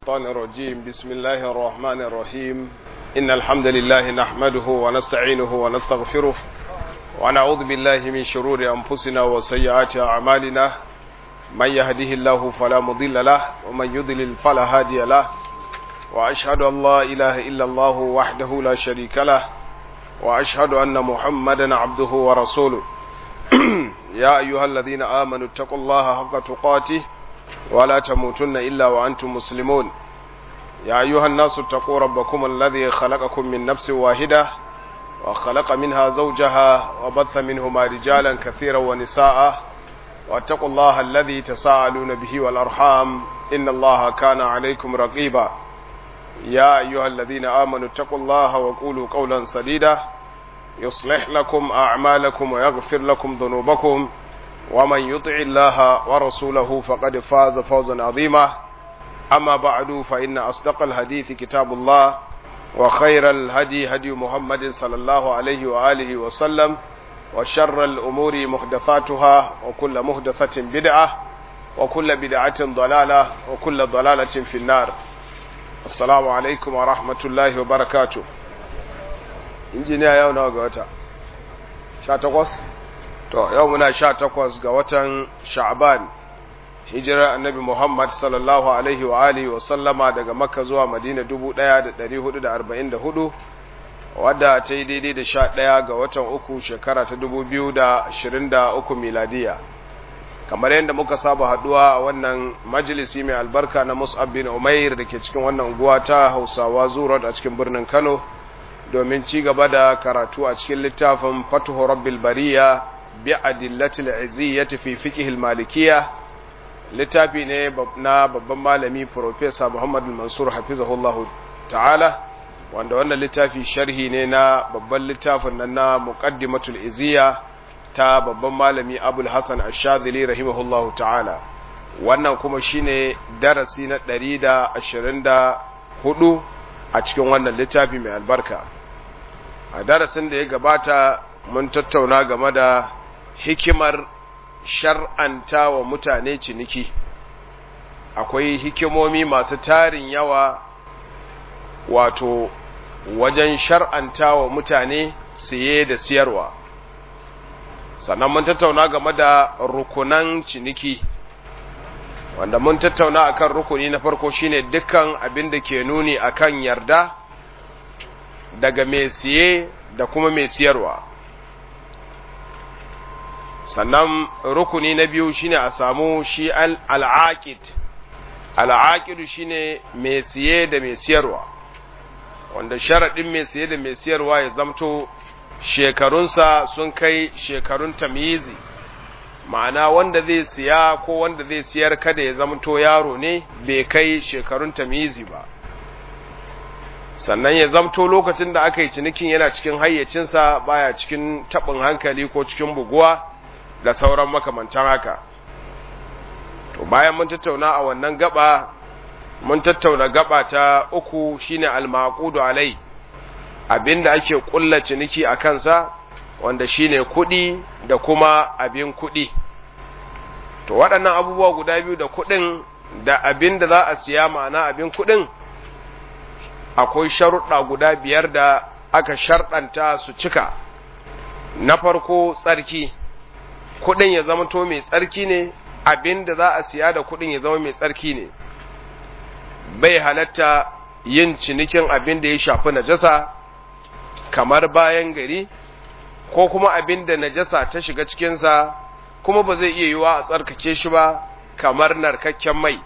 الشيطان الرجيم بسم الله الرحمن الرحيم إن الحمد لله نحمده ونستعينه ونستغفره ونعوذ بالله من شرور أنفسنا وسيئات أعمالنا من يهده الله فلا مضل له ومن يضلل فلا هادي له وأشهد أن لا إله إلا الله وحده لا شريك له وأشهد أن محمدا عبده ورسوله يا أيها الذين آمنوا اتقوا الله حق تقاته ولا تموتن إلا وأنتم مسلمون يا أيها الناس اتقوا ربكم الذي خلقكم من نفس واحدة وخلق منها زوجها وبث منهما رجالا كثيرا ونساء واتقوا الله الذي تساءلون به والأرحام إن الله كان عليكم رقيبا يا أيها الذين آمنوا اتقوا الله وقولوا قولا سديدا يصلح لكم أعمالكم ويغفر لكم ذنوبكم ومن يطع الله ورسوله فقد فاز فوزا عظيما أما بعد فإن أصدق الحديث كتاب الله وخير الهدي هدي محمد صلى الله عليه وآله وسلم وشر الأمور محدثاتها وكل محدثة بدعة وكل بدعة ضلالة وكل ضلالة في النار السلام عليكم ورحمة الله وبركاته injiniya yau nawa ga wata sha takwas to yau muna sha takwas ga watan sha'ban hijirar annabi muhammad sallallahu alaihi wa alihi wa sallama daga makka zuwa madina dubu ɗaya da ɗari hudu da arba'in da hudu wadda ta yi daidai da sha ɗaya ga watan uku shekara ta dubu biyu da ashirin da uku miladiya kamar yadda muka saba haduwa a wannan majalisi mai albarka na mus'ab bin umair da ke cikin wannan unguwa ta hausawa zuwa a cikin birnin kano domin ci gaba da karatu a cikin littafin fatuhu rabbil bariya bi adillatil iziyyati fi fiqh malikiyya littafi ne na babban malami professor Muhammad Mansur hafizahullah ta'ala wanda wannan littafi sharhi ne na babban littafin nan na muqaddimatul iziyya ta babban malami Abul Hasan Ash-Shadhili rahimahullah ta'ala wannan kuma shine darasi na 124 a cikin wannan littafi mai albarka a darasin da ya gabata mun tattauna game da hikimar shar'anta wa mutane ciniki akwai hikimomi masu tarin yawa wato wajen shar'anta wa mutane siye da siyarwa sannan mun tattauna game da rukunan ciniki wanda mun tattauna akan rukuni na farko shine dukkan abin da ke nuni akan yarda daga mai siye da kuma mai siyarwa sannan rukuni na biyu shine a samu shi al'aqid al'aqidu shine mai siye da mai siyarwa wanda sharadin mai siye da mai siyarwa ya zamto shekarunsa sun kai shekarun tamyizi ma'ana wanda zai siya ko wanda zai siyar kada ya zamto yaro ne bai kai shekarun tamyizi ba sannan ya zamto lokacin da aka yi cinikin yana cikin hayyacinsa baya cikin taɓin hankali ko cikin buguwa da sauran makamantan haka to bayan mun tattauna a wannan gaba mun tattauna gaba ta uku shine al-maqudu alai abinda ake kulla ciniki a kansa wanda shine kuɗi da kuma abin kuɗi to waɗannan abubuwa guda biyu da kuɗin da abin da za a siya ma'ana abin kuɗin akwai sharuɗa guda biyar da aka sharɗanta su cika na farko tsarki kuɗin ya zama to mai tsarki ne abin da za a siya da kuɗin ya zama mai tsarki ne bai halatta yin cinikin abin da ya shafi najasa kamar bayan gari ko kuma abin da najasa ta shiga cikinsa kuma ba zai iya yiwa a tsarkake shi ba kamar narkakken mai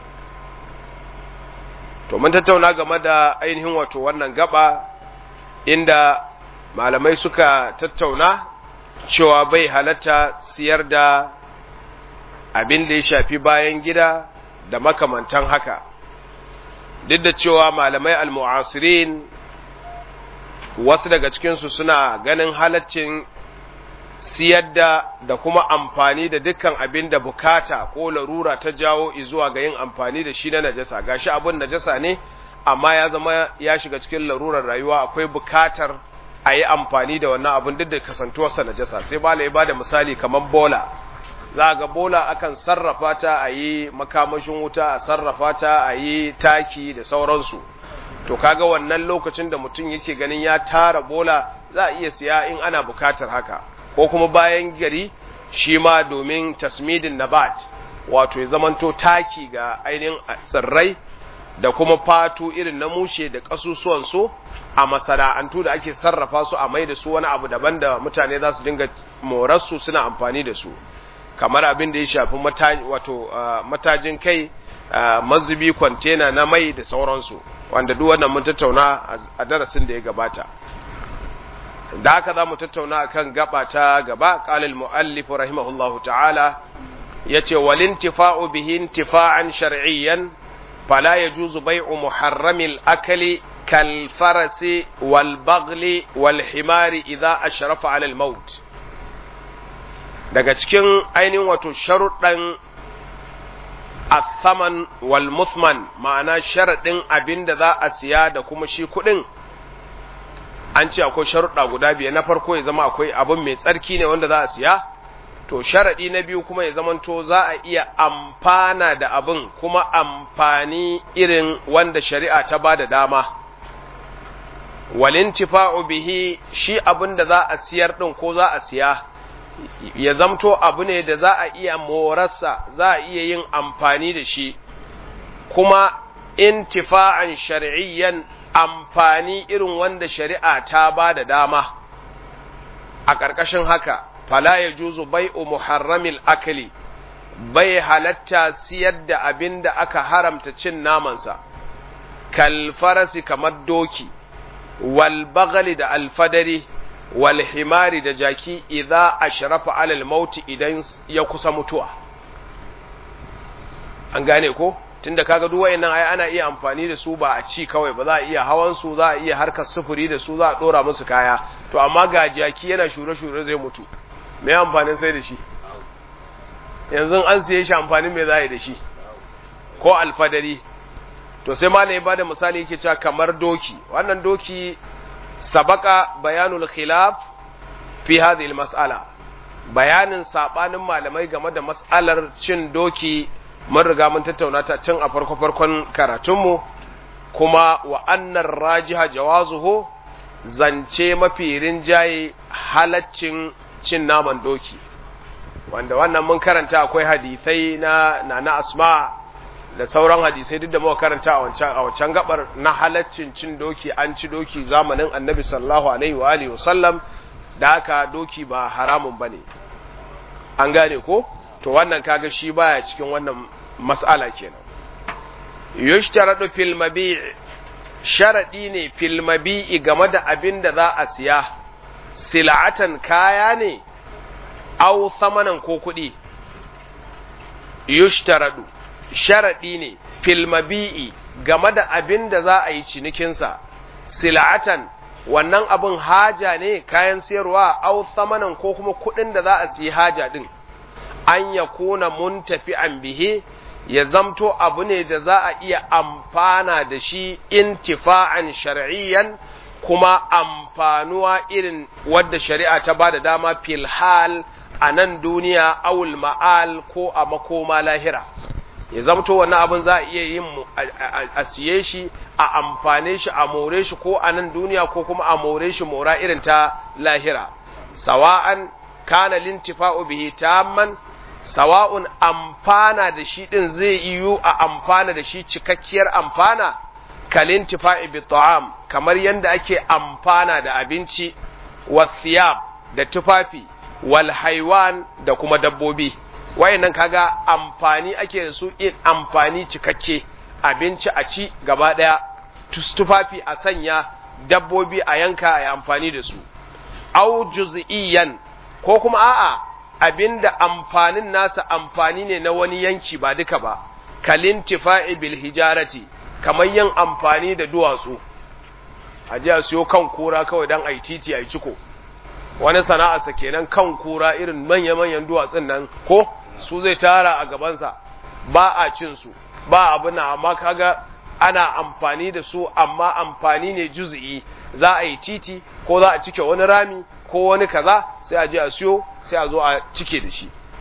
to mun tattauna game da ainihin wato wannan gaba inda malamai suka tattauna cewa bai halatta siyar da abin da ya shafi bayan gida da makamantan haka duk da cewa malamai almu'asirin wasu daga cikinsu suna ganin halaccin siyar da da kuma amfani da dukkan abin da bukata ko larura ta jawo zuwa ga yin amfani da shi na najasa gashi abin najasa ne amma ya zama ya shiga cikin larurar rayuwa akwai bukatar a yi amfani da wannan abin duk da kasantuwarsa najasa sai bala ya bada misali kamar bola za ga bola akan sarrafa ta a yi makamashin wuta a sarrafa ta a yi taki da sauransu to kaga wannan lokacin da mutum yake ganin ya tara bola za a iya siya in ana bukatar haka ko kuma bayan gari shi ma domin tasmidin nabat wato ya zamanto taki ga ainihin tsirrai da kuma fatu irin na mushe da kasusuwan su a masana'antu da ake sarrafa su a mai da su wani abu daban da mutane za su dinga morarsu suna amfani da su kamar abin da ya shafi wato matajin kai mazubi kwantena na mai da sauransu wanda duk wannan mun tattauna a darasin da ya gabata da haka za mu tattauna akan gaba ta gaba qalil muallif rahimahullahu ta'ala yace wal intifa'u bihi intifa'an shar'iyyan fala yajuzu bai'u muharramil akli kal farasi wal baghli wal himari idha ashrafa 'ala al maut daga cikin ainihin wato sharuɗan athaman wal muthman ma'ana sharaɗin abin da za a siya da kuma shi kuɗin an ce akwai sharuɗa guda biyar na farko ya zama akwai abin mai tsarki ne wanda za a siya to sharaɗi na biyu kuma ya zamanto za a iya amfana da abin kuma amfani irin wanda shari'a ta ba da dama walintifa'u bihi shi abin da za a siyar ɗin ko za a siya ya zamto abu ne da za a iya morarsa za a iya yin amfani da shi kuma intifa'an shar'iyyan amfani irin wanda shari'a ta ba da dama a ƙarƙashin haka fala ya juzu bai'u muharramil akali bai halatta siyar da abin da aka haramta cin namansa kalfarasi kamar doki wal bagali da alfadari wal himari da jaki idza ashrafa alal mauti idan ya kusa mutuwa an gane ko tunda kaga duk wayannan ai ana iya amfani da su ba a ci kawai ba za a iya hawan su za a iya harkar sufuri da su za a dora musu kaya to amma ga jaki yana shure shure zai mutu me amfanin sai da shi yanzu an siye shi amfanin me za a yi da shi ko alfadari to sai malam ya bada misali yake cewa kamar doki wannan doki sabaka bayanul khilaf fi hadhihi mas'ala bayanin sabanin malamai game da mas'alar cin doki mun riga mun tattauna ta tun a farko farkon karatunmu kuma wa annar rajiha jawazuhu zance mafi rinjaye halaccin cin naman doki wanda wannan mun karanta akwai hadisai na na asma da sauran hadisai duk da muka karanta a wancan a wancan gabar na halaccin cin doki an ci doki zamanin annabi sallallahu alaihi wa alihi wasallam da haka doki ba haramun bane an gane ko to wannan kaga shi baya cikin wannan mas'ala kenan yushtaradu fil mabi' sharadi ne fil mabi'i game da abin da za a siya sil'atan kaya ne aw samanan ko kuɗi yushtaradu sharadi ne fil mabi'i game da abin da za a yi cinikinsa sil'atan wannan abin haja ne kayan siyarwa aw samanan ko kuma kuɗin da za a siyi haja din an ya kuna muntafi'an bihe ya zamto abu ne da za a iya amfana da shi intifa'an shar'iyyan kuma amfanuwa irin wadda shari'a ta ba da dama fil hal a nan duniya awul ma'al ko a makoma lahira ya zamto wannan abin za a iya yin a siye shi a amfane shi a more shi ko a nan duniya ko kuma a more shi mora irin ta lahira sawa'an kana lintifa'u bihi tamman sawa'un amfana da shi ɗin zai yiwu a amfana da shi cikakkiyar amfana kalin tifa'i bi ta'am kamar yadda ake amfana da abinci wasiyab da tufafi wal haiwan da kuma dabbobi wayannan kaga amfani ake da su in amfani cikakke abinci a ci gaba ɗaya tufafi a sanya dabbobi a yanka a yi amfani da su au juz'iyan ko kuma a'a abinda amfanin nasa amfani ne na wani yanki ba duka ba kalin tifa'i bil hijarati kamar yin amfani da duwatsu a ji a siyo kan kura kawai don a yi titi a yi ciko wani sana'arsa kenan kan kura irin manya-manyan duwatsun nan ko su zai tara a gabansa ba a cin su ba abu na amma kaga ana amfani da su amma amfani ne juzi'i za a yi titi ko za a cike wani rami ko wani kaza sai a je a siyo sai a zo a cike da shi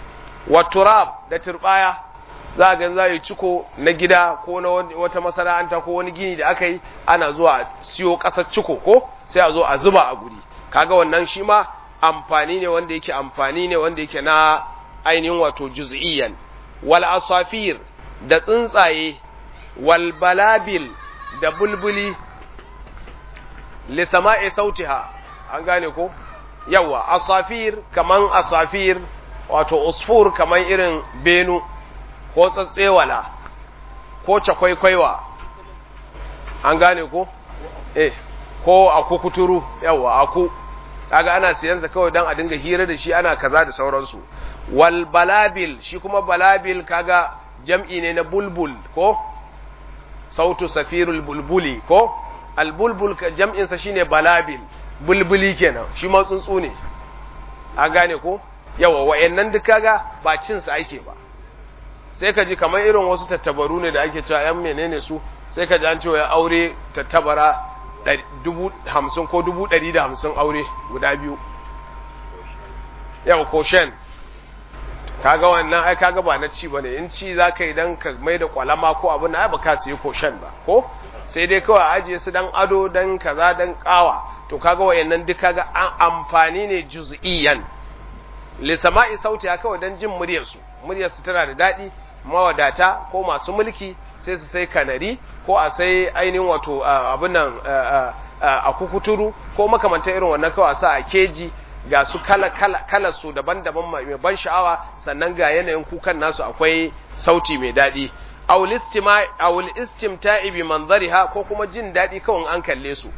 wa turab da turbaya za ga za yi ciko na gida ko na wata masana'anta ko wani gini da aka yi ana zuwa siyo ƙasar ciko ko sai a zo a zuba a guri kaga wannan shi ma amfani ne wanda yake amfani ne wanda yake na ainihin wato juz'iyyan wal asafir da tsuntsaye wal balabil da bulbuli li sama'i sautiha an gane ko yawa asafir kaman asafir wato usfur kaman irin benu ko tsatsewala ko cakwaikwaiwa an gane ko eh ko aku kuturu yawa aku kaga ana siyansa kawai dan a dinga hira da shi ana kaza da sauransu wal balabil shi kuma balabil kaga jam'i ne na bulbul ko sautu safirul bulbuli ko al bulbul jam'in sa shine balabil bulbuli kenan shi ma tsuntsu ne an gane ko yawa wayannan duk kaga ba cin sa ake ba sai ka ji kamar irin wasu tattabaru ne da ake cewa yan menene su sai ka ji an cewa ya aure tattabara dubu hamsin ko dubu ɗari da hamsin aure guda biyu yau ko shen kaga wannan ai kaga ba na ci bane in ci za ka yi dan ka mai da kwalama ko abin na ba ka siya ko shen ba ko sai dai kawai ajiye su dan ado dan kaza dan kawa to kaga wayannan duk kaga an amfani ne juz'iyan li sama'i sauti kawai dan jin muryar su muryar su tana da dadi mawadata ko masu mulki sai su sai kanari ko a sai ainihin wato abin nan a kukuturu ko makamantar irin wannan kawai sa a keji ga su kala kala kala su daban-daban mai ban sha'awa sannan ga yanayin kukan nasu akwai sauti mai daɗi awul istimta'i bi manzariha ko kuma jin daɗi kawai an kalle su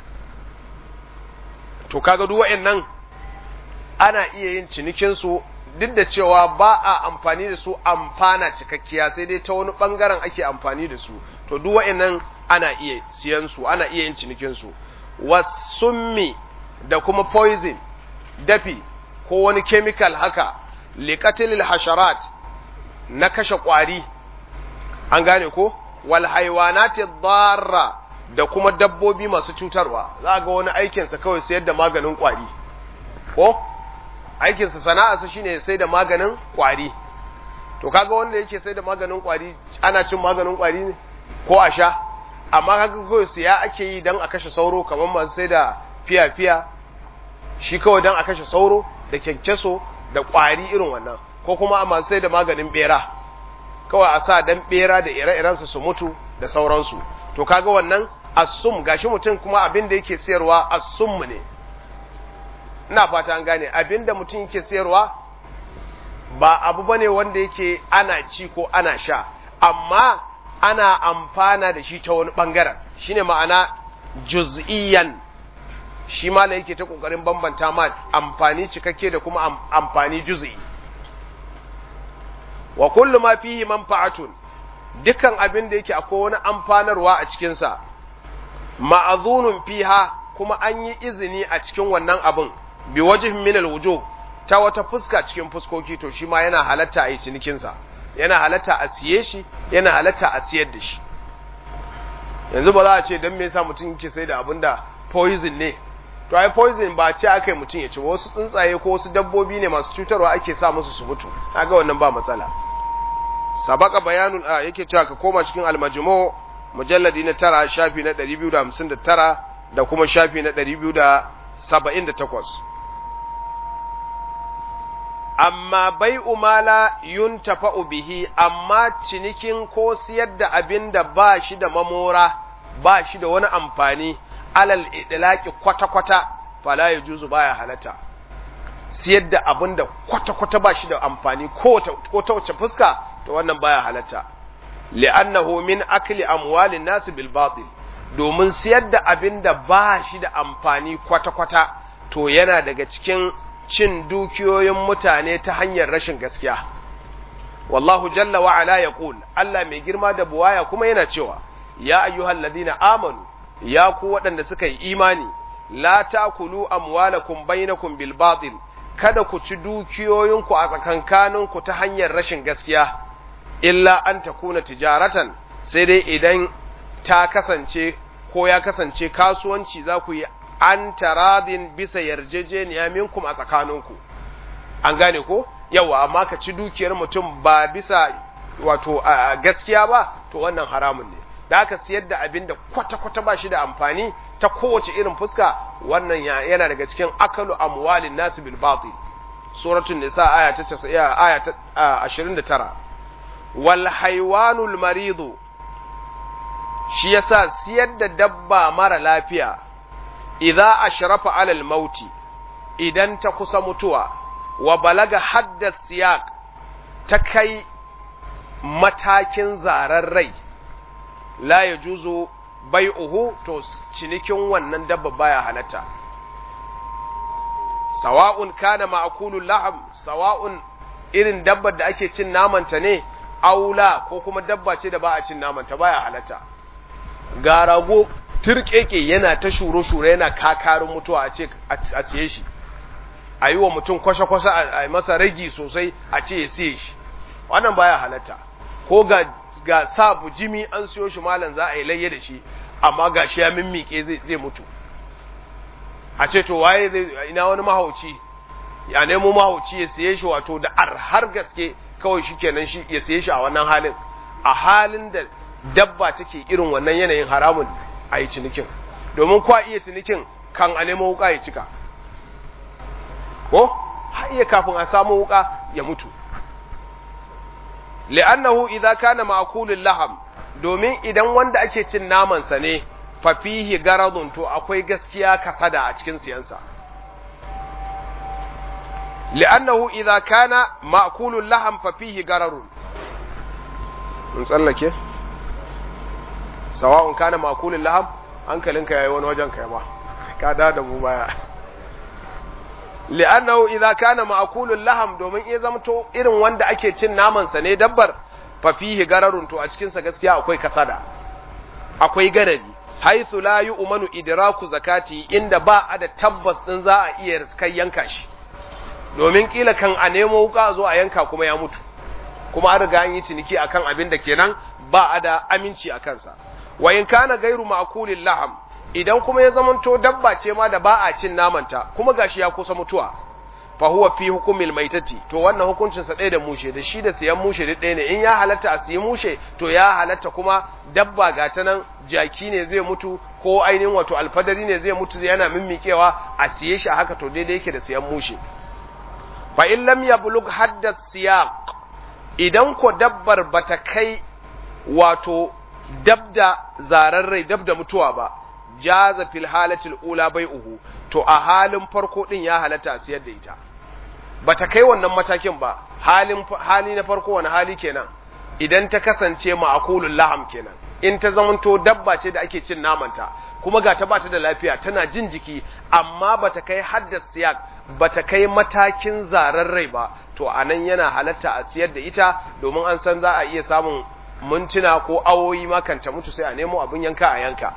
to kaga duk wa'annan ana iya yin cinikin su duk da cewa ba a amfani da su amfana cikakkiya sai dai ta wani bangaren ake amfani da su to duk wa'annan ana iya siyan su ana iya yin cinikin su wasummi da kuma poison dafi ko wani chemical haka liqatilil hasharat na kashe kwari an gane ko wal haywanati dharra da kuma dabbobi masu cutarwa za ga wani aikinsa kawai sayar da maganin kwari ko aikinsa sana'arsa shine sai da maganin kwari to kaga wanda yake sai da maganin kwari ana cin maganin kwari ne ko a sha amma kaga kawai siya ake yi dan a kashe sauro kamar masu sai da fiya-fiya shi kawai dan a kashe sauro da kyankyaso da kwari irin wannan ko kuma a masu sai da maganin bera kawai a sa dan bera da ire-irensu su mutu da sauransu to kaga wannan assum gashi mutum kuma abin da yake sayarwa assum ne ina fata an gane abin da mutum yake sayarwa ba abu bane wanda yake ana ci ko ana sha amma ana amfana da shi ta wani bangaren shine ma'ana juz'iyan shi ma yake ta kokarin bambanta ma amfani cikakke da kuma amfani juz'i wa kullu ma fihi manfa'atun dukan abin da yake akwai wani amfanarwa a cikin sa ma'azunun fiha kuma an yi izini a cikin wannan abin bi wajhin min alwujuh ta wata fuska cikin fuskoki to shi ma yana halatta a yi cinikin sa yana halatta a siye shi yana halatta a siyar da shi yanzu ba za a ce dan me yasa mutum yake sai da abin da poison ne to ai poison ba ce aka yi mutum ya ci wasu tsuntsaye ko wasu dabbobi ne masu cutarwa ake sa musu su mutu kaga wannan ba matsala sabaka bayanun a yake cewa ka koma cikin almajmu mujalladi na tara shafi na 259 da kuma shafi na 278 amma bai umala yuntafa'u bihi amma cinikin ko siyar da abin da ba shi da mamora ba shi da wani amfani alal idlaqi kwata-kwata fala yajuzu baya halatta siyar da abin da kwata-kwata ba shi da amfani ko ta wace fuska to wannan baya halatta li'annahu min akli amwalin nas bil batil domin siyar da abin da ba shi da amfani kwata-kwata to yana daga cikin cin dukiyoyin mutane ta hanyar rashin gaskiya wallahu jalla wa ala yaqul Allah mai girma da buwaya kuma yana cewa ya ayyuhal ladina amanu ya ku waɗanda suka yi imani la takulu amwalakum bainakum bil batil kada ku ci dukiyoyinku a tsakankaninku ta hanyar rashin gaskiya illa an takuna tijaratan sai dai idan ta kasance ko ya kasance kasuwanci za ku yi an taradin bisa yarjejeniya minkum a tsakaninku an gane ko yawa amma ka ci dukiyar mutum ba bisa wato gaskiya ba to wannan haramun ne da aka siyar da abin da kwata-kwata ba shi da amfani ta kowace irin fuska wannan yana daga cikin akalu amwalin nasu bil batil suratul nisa aya ta 90 aya ta 29 wal haywanul maridu shi yasa siyar da dabba mara lafiya idza ashrafa alal mauti idan ta kusa mutuwa wa balaga hadda siyaq ta kai matakin zarar rai la yajuzu bai'uhu to cinikin wannan dabba baya halatta sawa'un kana ma'kulul laham sawa'un irin dabbar da ake cin namanta ne aula ko kuma dabba ce da ba a cin namanta baya halatta ga rago turkeke yana ta shure-shure yana kakarin mutuwa a ce a siye shi a yi wa mutum kwashe-kwashe a masa ragi sosai a ce ya siye shi wannan baya halatta ko ga ga sa bujimi an siyo shi malam za a yi layye da shi amma ga shi ya mimmike zai mutu a ce to waye zai ina wani mahauci ya nemo mahauci ya siye shi wato da arhar gaske kawai shi kenan shi ya siye shi a wannan halin a halin da dabba take irin wannan yanayin haramun a yi cinikin domin kwa iya cinikin kan a nemo wuka ya cika ko har iya kafin a samu wuka ya mutu li'annahu idza kana ma'kulul laham domin idan wanda ake cin naman sa ne fa fihi garadun to akwai gaskiya kasada a cikin siyansa li'annahu idza kana ma'kulul laham fa fihi gararun mun tsallake sawa'un kana ma'kulul laham hankalinka yayi wani wajen kai ba ka da da mu baya li'annahu idza kana ma'kulul laham domin iya zamto irin wanda ake cin naman sa ne dabbar fa fihi gararun to a cikin sa gaskiya akwai kasada akwai garari haythu la yu'manu idraku zakati inda ba a da tabbas din za a iya riskai yanka shi domin kila kan a nemo wuka zo a yanka kuma ya mutu kuma an riga an yi ciniki akan abin da kenan ba a da aminci a kansa wa in kana gairu ma'kulil laham idan kuma ya zamanto dabba ce ma da ba a cin namanta kuma gashi ya kusa mutuwa fa huwa fi hukumil maitati to wannan hukuncin sa ɗaya da mushe da shi da siyan mushe da ɗaya ne in ya halatta a siyi mushe to ya halatta kuma dabba ga ta nan jaki ne zai mutu ko ainihin wato alfadari ne zai mutu yana mimmikewa a siye shi a haka to daidai yake da siyan mushe fa in lam yablug hadda siyaq idan ko dabbar bata kai wato dabda zararrai dabda mutuwa ba jaza fil halatil ula bai'uhu to a halin farko din ya halatta a siyar da ita bata kai wannan matakin ba halin hali na farko wani hali kenan idan ta kasance ma'akulul laham kenan in ta zamanto dabba ce da ake cin namanta kuma ga ta bata da lafiya tana jin jiki amma bata kai haddas siyak bata kai matakin zararrai ba to anan yana halatta a siyar da ita domin an san za a iya samun mintuna ko awoyi makanta mutu sai a nemo abin yanka a yanka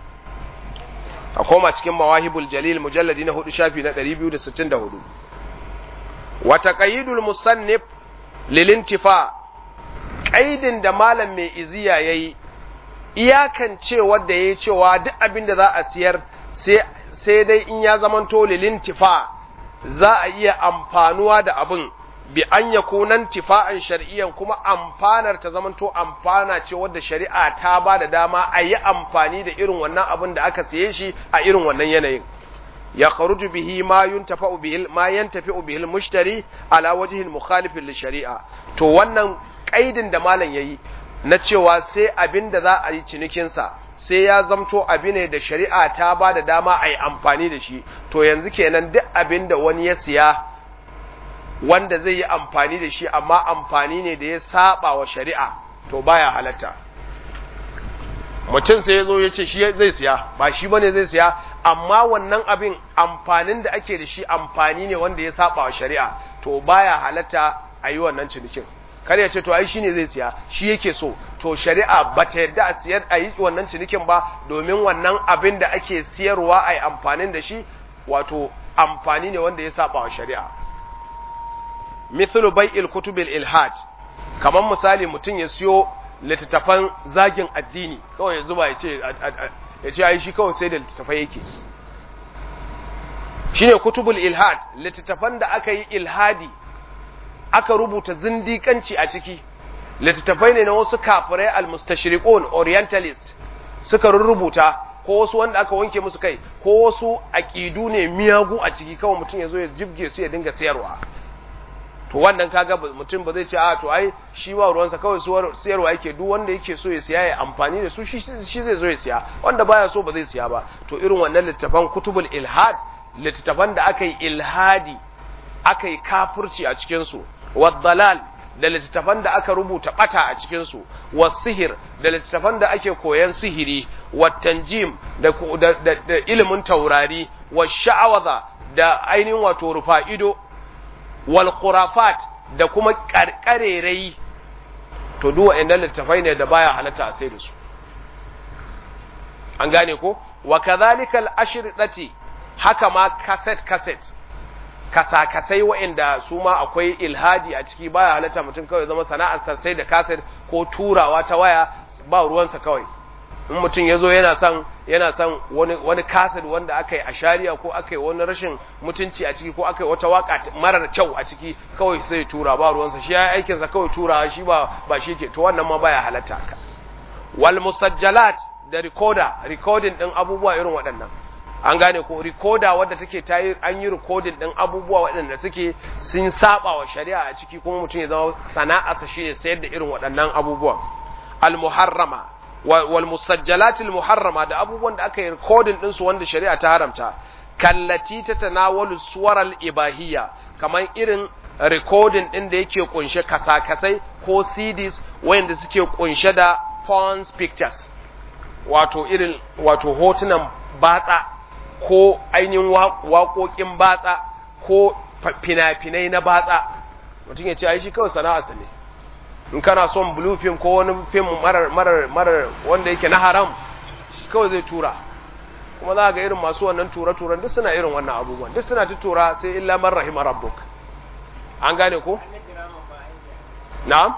a koma cikin mawahibul jalil mujalladi na hudu shafi na 264 wa taqayyidul musannif lil intifa qaidin da malam mai iziya yayi iyakan cewa da yayi cewa duk abin da za a siyar sai sai dai in ya zamanto lil intifa za a iya amfanuwa da abin bi an ya kunan tifa'an shari'iyan kuma amfanar ta zamanto amfana ce wadda shari'a ta ba da dama a yi amfani da irin wannan abin da aka siye shi a irin wannan yanayin ya kharuju bihi ma yuntafa'u bihi ma yantafi'u bihi mushtari ala wajhin mukhalifin li shari'a to wannan kaidin da malam yayi na cewa sai abin da za a yi cinikin sa sai ya zamto abi ne da shari'a ta ba da dama a yi amfani da shi to yanzu kenan duk abin da wani ya siya wanda zai yi amfani da shi amma amfani ne da ya saba wa shari'a to baya halatta mutum sai ya zo ya ce shi zai siya ba shi bane zai siya amma wannan abin amfanin da ake da shi amfani ne wanda ya saba wa shari'a to baya halatta a yi wannan cinikin kar ya ce to ai shine zai siya shi yake so to shari'a ba ta yarda a siyar a yi wannan cinikin ba domin wannan abin da ake siyarwa a yi amfanin da shi wato amfani ne wanda ya saba wa shari'a mithlu bai'il kutubil ilhad kamar misali mutum ya siyo littattafan zagin addini kawai ya zuba ya ce ya ce ai shi kawai sai da littattafai yake shine kutubul ilhad littattafan da aka yi ilhadi aka rubuta zindikanci a ciki littattafai ne na wasu kafirai al-mustashriqun orientalist suka rubuta ko wasu wanda aka wanke musu kai ko wasu aqidu ne miyagu a ciki kawai mutum ya zo ya jibge su ya dinga sayarwa to wannan kaga mutum ba zai ce a to ai shi ba ruwansa kawai siyarwa yake duk wanda yake so ya siya ya amfani da su shi zai zo ya siya wanda baya so ba zai siya ba to irin wannan littafan kutubul ilhad littafan da aka yi ilhadi aka yi kafirci a cikin su wadhalal da littafan da aka rubuta bata a cikin su wasihir da littafan da ake koyan sihiri watanjim da, da, da, da ilimin taurari washa'awaza da ainihin wato rufa ido wal khurafat da kuma karkarerai to duk wa'annan littafai ne da baya halatta a sai da su an gane ko wa kadhalika al ashridati haka ma cassette cassette kasa-kasai wa'anda su ma akwai ilhaji a ciki baya halatta mutum kawai zama sana'ar sai da cassette ko turawa ta waya ba ruwansa kawai in mutum ya zo yana son yana son wani wani kasid wanda aka yi a shari'a ko aka yi wani rashin mutunci a ciki ko aka yi wata waka marar kyau a ciki kawai sai tura ba ruwansa shi ya aikinsa kawai tura shi ba ba shi ke to wannan ma baya halatta ka wal musajjalat da recorder recording din abubuwa irin waɗannan an gane ko recorder wadda take ta yi an yi recording din abubuwa waɗanda suke sun saba wa shari'a a ciki kuma mutum ya zama sana'arsa shine sayar da irin waɗannan abubuwan al muharrama wal musajjalatil muharrama da abubuwan da aka yi recording din su wanda shari'a ta haramta kallati ta tanawalu suwaral ibahiyya kamar irin recording din da yake kunshe kasakasai ko CDs wanda suke kunshe da porn pictures wato irin wato hotunan batsa ko ainihin waƙoƙin batsa ko fina-finai na batsa mutum ya ce ai shi kawai sana'arsa ne in kana son blue film ko wani film marar marar marar wanda yake na haram kawai zai tura kuma za ga irin masu wannan tura-turan duk suna irin wannan abubuwan duk suna ta tura sai illa man rahima rabbuk an gane ko na'am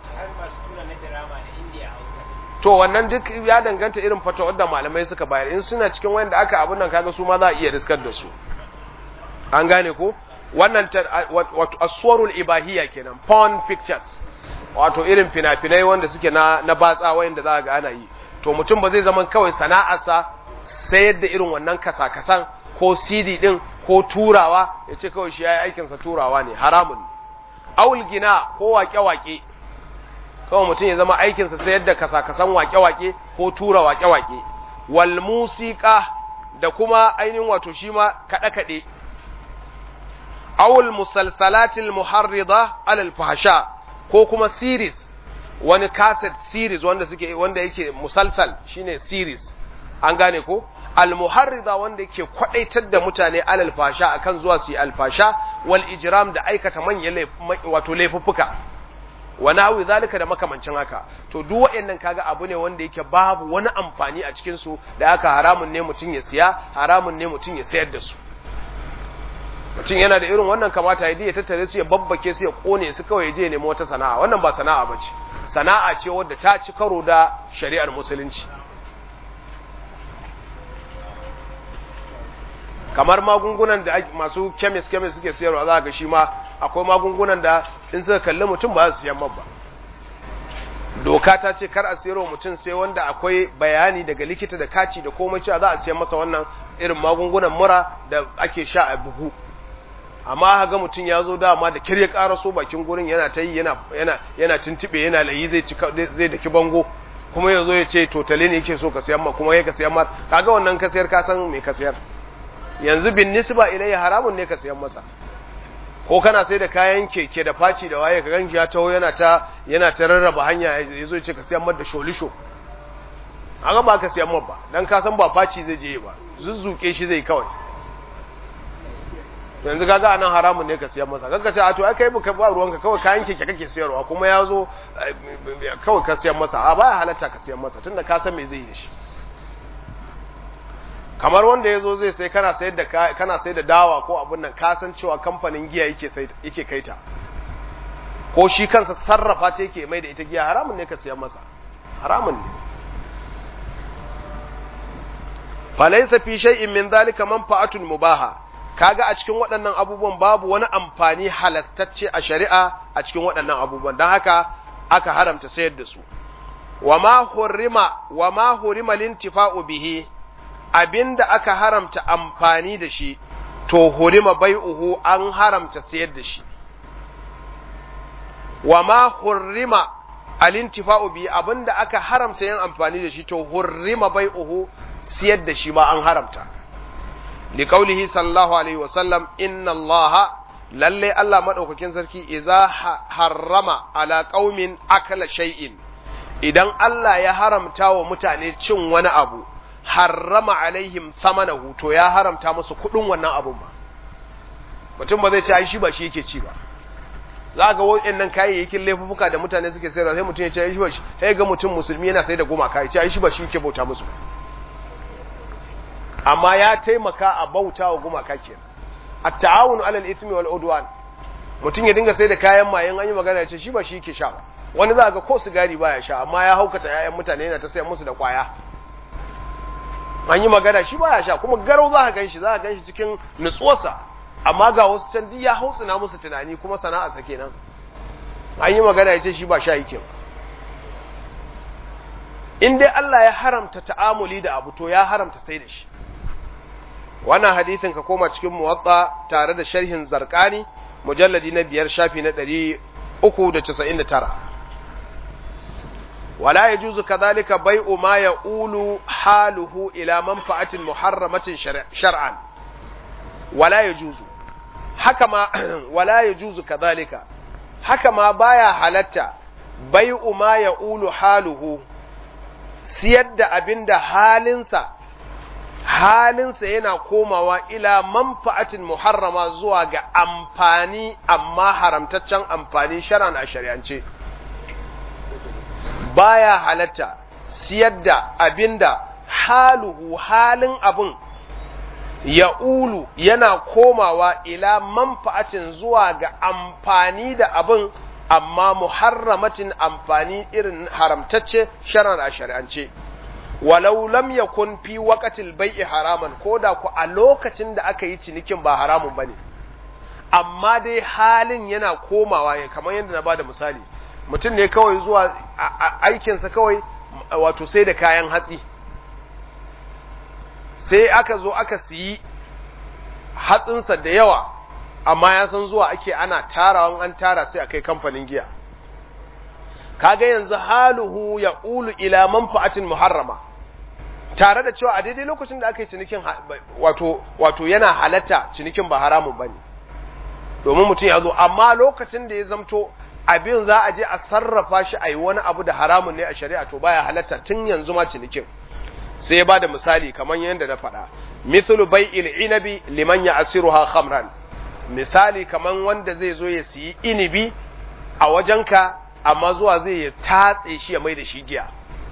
to wannan duk ya danganta irin fatawar da malamai suka bayar in suna cikin wanda aka abun nan kaga su ma za a iya riskar da su an gane ko wannan wato aswarul ibahiyya kenan porn pictures wato irin fina-finai wanda suke na na batsa wanda za ga ana yi to mutum ba zai zama kawai sana'arsa sayar da irin wannan kasa-kasan ko CD din ko turawa ya ce kawai shi ya yi aikinsa turawa ne haramun awul gina ko wake-wake kawai mutum ya zama aikinsa sayar da kasa-kasan wake-wake ko tura wake-wake wal musika da kuma ainihin wato shi ma kaɗe-kaɗe awul musalsalatil muharrida alal fahsha ko kuma series wani cassette series wanda suke wanda yake musalsal shine series an gane ko almuharrida wanda yake kwadaitar da mutane alal fasha akan zuwa su yi alfasha wal ijram da aikata manyan wato laifuffuka wa nawi zalika da makamancin haka to duk waɗannan kaga abu ne wanda yake babu wani amfani a cikin su da haka haramun ne mutum ya siya haramun ne mutum ya sayar da su mutum yana da irin wannan kamata ya ya tattare su ya babbake su ya kone su kawai ya je nemo wata sana'a wannan ba sana'a bace sana'a ce wadda ta ci karo da shari'ar musulunci kamar magungunan da masu kemis kemis suke siyarwa za ga shi ma akwai magungunan da in suka kalli mutum ba su siyan ba doka ta ce kar a siyarwa mutum sai wanda akwai bayani daga likita da kaci da komai cewa za a siyan masa wannan irin magungunan mura da ake sha a bugu amma ga mutum ya zo dama da kirya ƙara so bakin gurin yana ta yi yana yana yana tuntube yana layi zai cika zai daki bango kuma ya zo ya ce totale ne yake so ka siyan ma kuma ya ka siyan ma kaga wannan ka siyar ka san me ka siyar yanzu bin nisba ilayya haramun ne ka siyan masa ko kana sai da kayan keke da faci da waye ka ganji ya taho yana ta yana ta rarraba hanya ya zo ya ce ka siyan mar da sholisho haka ba ka siyan mar ba dan ka san ba faci zai je ba zuzzuke shi zai kawai yanzu kaga anan haramun ne ka siyan masa kanka ce a to ai kai baka ba ruwanka kawai kayan keke kake siyarwa kuma ya zo kawai ka siyan masa a baya halatta ka siyan masa tunda ka san me zai yi da shi kamar wanda ya zo zai sai kana sayar da kana sayar da dawa ko abin nan ka san cewa kamfanin giya yake sai yake kaita ko shi kansa sarrafa ta yake mai da ita giya haramun ne ka siyan masa haramun ne falaysa fi shay'in min dhalika manfa'atun mubaha kaga a cikin waɗannan abubuwan babu wani amfani halastacce a shari'a a cikin waɗannan abubuwan don haka aka haramta sayar da su wa ma hurrima wa ma hurima lintifa'u bihi abinda aka haramta amfani da shi to hurima bai'uhu an haramta sayar da shi wa ma hurrima alintifa'u bihi abinda aka haramta yin amfani da shi to hurrima bai'uhu siyar da shi ma an haramta liqaulihi sallallahu alaihi wasallam inna allaha lalle Allah madaukakin sarki idza harrama ala qaumin akala shay'in idan Allah ya haramta wa mutane cin wani abu harrama alaihim thamanahu to ya haramta musu kudin wannan abun ba mutum ba zai ci ai shi ba shi yake ci ba za ga waɗannan kayayyakin laifuka da mutane suke sayarwa sai mutum ya ce ai shi ba shi sai ga mutum musulmi yana sai da gumaka ya ce ai shi ba shi yake bauta musu amma ya taimaka a bauta wa gumaka kenan at-ta'awunu 'alal ithmi wal udwan mutum ya dinga sai da kayan mayen an yi magana ya ce shi ba shi yake sha ba wani za ga ko sigari baya sha amma ya haukata 'ya'yan mutane yana ta sayar musu da kwaya an yi magana shi baya sha kuma garau za ka gan shi za ka gan shi cikin nutsuwarsa amma ga wasu can duk ya hautsina musu tunani kuma sana'a sa kenan an yi magana ya ce shi ba sha yake in dai Allah ya haramta ta'amuli da abu to ya haramta sai da shi wannan hadithin ka koma cikin muwatta tare da sharhin zarqani mujalladi na biyar shafi na ɗari uku da casa'in da tara wala ya juzu kadhalika bai'u ma ya'ulu haluhu ila manfa'atin muharramatin shar'an wala ya juzu haka ma wala ya juzu kadhalika haka ma baya halatta bai'u ma ya'ulu haluhu siyar da abinda halinsa halinsa yana komawa ila manfa'atin muharrama zuwa ga amfani amma haramtaccen amfani shar'an a shari'ance baya halatta siyar da abinda haluhu halin abin ya ulu yana komawa ila manfa'atin zuwa ga amfani da abin amma muharramatin amfani irin haramtacce shar'an a shari'ance walau lam yakun fi waqatil bai'i haraman koda ku a lokacin da aka yi cinikin ba haramun bane amma dai halin yana komawa ya kamar yadda na bada misali mutum ne kawai zuwa aikinsa kawai wato sai da kayan hatsi sai aka zo aka siyi hatsinsa da yawa amma ya san zuwa ake ana tarawan an tara sai a kai kamfanin giya kaga yanzu haluhu ya ulu ila manfa'atin muharrama tare da cewa a daidai lokacin da aka yi cinikin wato wato yana halatta cinikin ba haramun bane domin mutum ya zo amma lokacin da ya zamto abin za a je a sarrafa shi a yi wani abu da haramun ne a shari'a to baya halatta tun yanzu ma cinikin sai ya ba da misali kamar yadda na faɗa mithlu bai'il inabi liman ya asiruha khamran misali kamar wanda zai zo ya siyi inibi a wajenka amma zuwa zai ya tatse shi ya mai da shi giya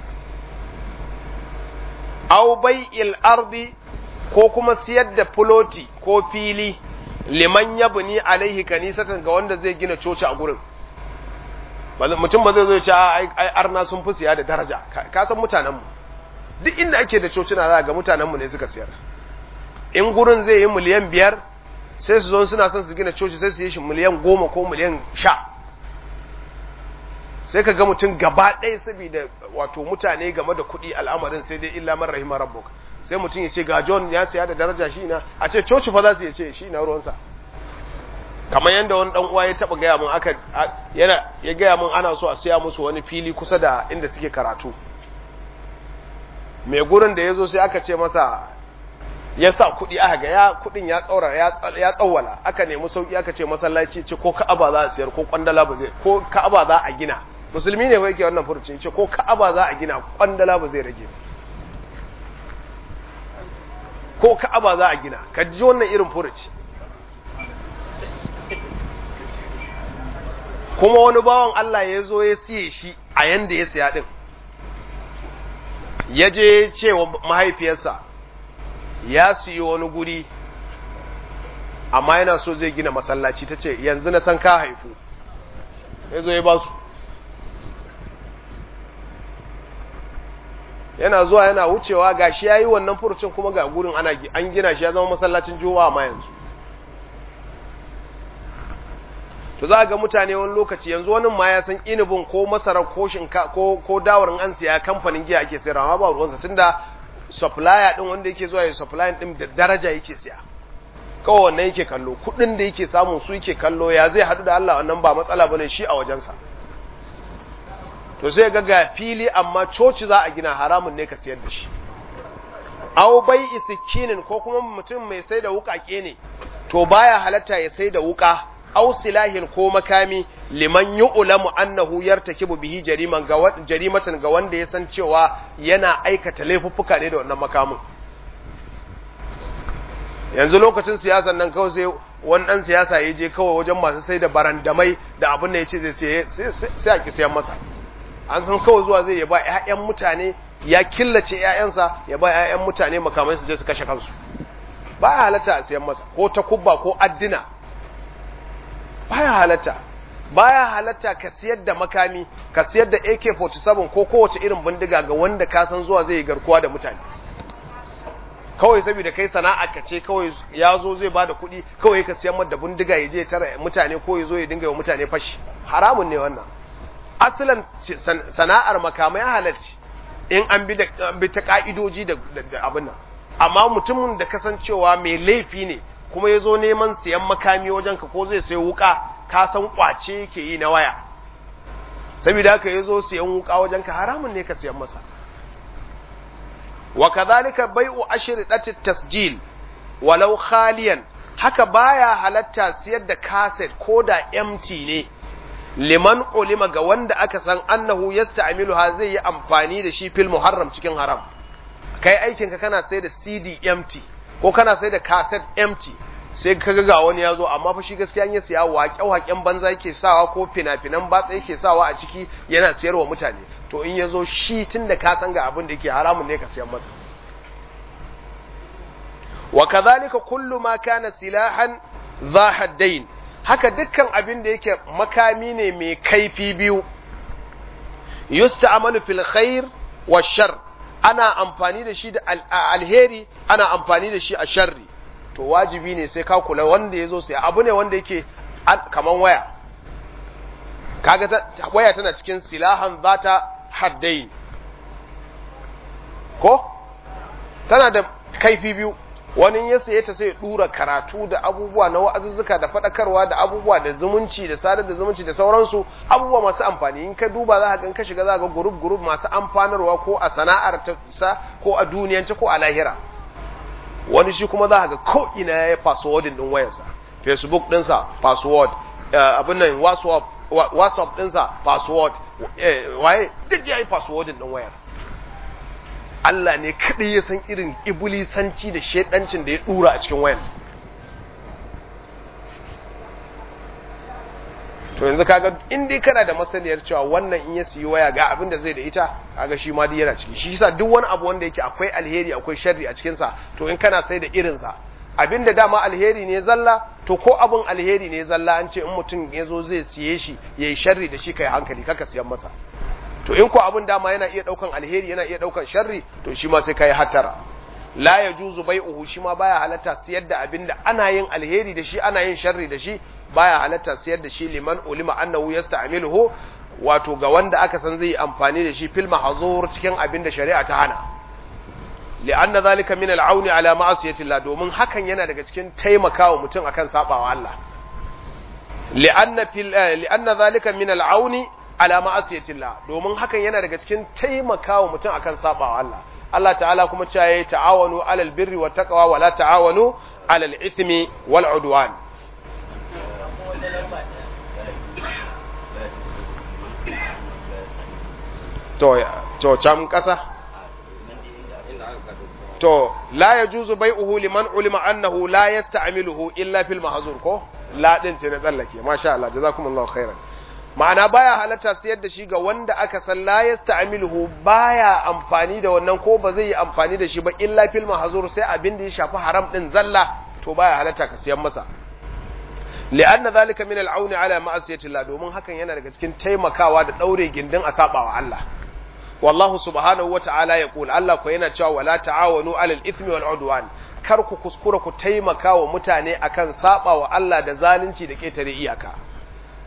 aw bai'il ardi ko kuma siyar da fuloti ko fili liman yabni alaihi kanisatan ga wanda zai gina coci a gurin mutum ba zai zo ya ce ai arna sun fi siya da daraja ka san mutanenmu duk inda ake da cocina za ga mutanenmu ne suka siyar in gurin zai yi miliyan biyar sai su zo suna son su gina coci sai su yi shi miliyan goma ko miliyan sha sai ka ga mutum gaba ɗaya saboda wato mutane game da kuɗi al'amarin sai dai illa man rahima rabbuk sai mutum ya ce ga John ya siya da daraja shi na a ce coci fa za su ce shi na ruwansa kamar yadda wani dan uwa ya taba gaya mun aka yana ya gaya mun ana so a siya musu wani fili kusa da inda suke karatu mai gurin da ya zo sai aka ce masa ya sa kuɗi aka ga ya kuɗin ya tsaura ya tsawwala aka nemi sauki aka ce masallaci ce ko ka'aba za a siyar ko kwandala ba zai ko ka'aba za a gina musulmi ne ba yake wannan furuci ce ko ka'aba za a gina kwandala ba zai rage ko ka'aba za a gina ka ji wannan irin furuci kuma wani bawan Allah ya zo ya siye shi a yanda ya siya din ya je cewa mahaifiyarsa ya siyi wani guri amma yana so zai gina masallaci ta ce yanzu na san ka haifu ya zo ya ba su yana zuwa yana wucewa ga shi ya yi wannan furucin kuma ga gurin ana an gina shi ya zama masallacin juwa ma yanzu to za ga mutane wani lokaci yanzu wani ma ya san inibin ko masara ko shinka ko ko dawarin an siya kamfanin giya ake sayarwa amma ba ruwansa tunda supplier din wanda yake zuwa ya supply din da daraja yake siya kawai wannan yake kallo kudin da yake samu su yake kallo ya zai hadu da Allah wannan ba matsala bane shi a wajensa to sai ga ga fili amma coci za a gina haramun ne ka siyar da shi aw bai isikinin ko kuma mutum mai sai da wukake ne to baya halatta ya sai da wuka aw silahin ko makami liman yu'lamu annahu yartakibu bihi jariman ga jarimatan ga wanda ya san cewa yana aikata laifuffuka ne da wannan makamin yanzu lokacin siyasan nan kawai sai wani dan siyasa ya je kawai wajen masu sai da barandamai da abin da ya ce zai sai a kisiyan masa an san kawai zuwa zai ya ba 'ya'yan mutane ya killace 'ya'yansa ya ba 'ya'yan mutane makamai su je su kashe kansu ba ya halatta a siyan masa ko ta kubba ko addina ba ya halatta ba ya halatta ka siyar da makami ka siyar da AK-47 ko kowace irin bindiga ga wanda ka san zuwa zai yi garkuwa da mutane kawai saboda kai sana'a ka ce kawai ya zo zai bada kuɗi kawai ka siyan da bindiga ya je tara mutane ko ya zo ya dinga wa mutane fashi haramun ne wannan asalin sana'ar makamai halarci in an bi ta ka'idoji da abin nan amma mutumin da kasancewa mai laifi ne kuma ya zo neman siyan makami wajen ka ko zai sai wuka ka san kwace yake yi na waya saboda haka ya zo siyan wuka wajen ka haramun ne ka siyan masa wa kadhalika bai'u ashridati tasjil walau khaliyan haka baya halatta siyar da cassette ko da empty ne liman ulima ga wanda aka san annahu yasta'miluha zai yi amfani da shi fil muharram cikin haram kai aikin ka kana sai da CD empty ko kana sai da cassette empty sai ka ga wani ya zo amma fa shi gaskiya ya siya waƙe-waƙen banza yake sawa ko fina-finan batsa yake sawa a ciki yana siyarwa mutane to in ya zo shi tun da ka san ga abin da yake haramun ne ka siyan masa wa kadhalika kullu ma kana silahan za haddain haka dukkan abin da yake makami ne mai kaifi biyu yusta'malu fil khair wa shar ana amfani da shi da alheri ana amfani da shi a sharri to wajibi ne sai ka kula wanda ya zo sai abu ne wanda yake kaman waya kaga waya tana cikin silahan zata haddain ko tana da kaifi biyu wani ya saye ta sai dura karatu da abubuwa na wa'azuzzuka da fadakarwa da abubuwa da zumunci da sadar da zumunci da sauransu abubuwa masu amfani in ka duba za ka ga ka shiga za ga group group masu amfanarwa ko a sana'ar ta sa ko a duniyance ko a lahira wani shi kuma za ka ga ko ina ya passwordin din wayarsa facebook dinsa password abin nan whatsapp whatsapp dinsa password waye duk ya yi passwordin din wayar Allah ne kaɗai ya san irin ibulisanci da shaidancin da ya ɗura a cikin wayan. To yanzu kaga in dai kana da masaniyar cewa wannan in ya siyi waya ga abin da zai da ita kaga shi ma dai yana ciki shi yasa duk wani abu wanda yake akwai alheri akwai sharri a cikin sa to in kana sai da irin sa abin da dama alheri ne zalla to ko abin alheri ne zalla an ce in mutum ya zo zai siye shi yayi sharri da shi kai hankali kaka siyan masa to in ko abin dama yana iya daukan alheri yana iya daukan sharri to shi ma sai kai hatara la yajuzu bai'uhu shi ma baya halatta siyar da abin da ana yin alheri da shi ana yin sharri da shi baya halatta siyar da shi liman ulima annahu yasta'miluhu wato ga wanda aka san zai amfani da shi fil mahzur cikin abin da shari'a ta hana li'anna zalika min al'auni ala ma'asiyati Allah domin hakan yana daga cikin taimakawa mutum akan sabawa Allah li'anna fil li'anna zalika min al'auni ala ma'asiyatillah domin hakan yana daga cikin taimakawa mutum akan sabawa Allah Allah ta'ala kuma cewa yayi ta'awanu alal birri wat taqwa wa la ta'awanu alal ithmi wal udwan to to cam kasa to la yajuzu bai'uhu liman ulima annahu la yasta'miluhu illa fil mahzur ko la din ce na tsallake masha Allah jazakumullahu khairan ma'ana baya halatta sayar da shi ga wanda aka san la yasta'miluhu baya amfani da wannan ko ba zai yi amfani da shi ba illa fil mahzur sai abin da ya shafi haram din zalla to baya halatta ka siyan masa li'anna zalika min al'aun ala ma'asiyati Allah domin hakan yana daga cikin taimakawa da daure gindin a sabawa Allah wallahu subhanahu wa ta'ala ya kula Allah ko yana cewa wala ta'awanu alal ithmi wal udwan kar ku kuskura ku taimaka wa mutane akan sabawa Allah da zalunci da ketare iyaka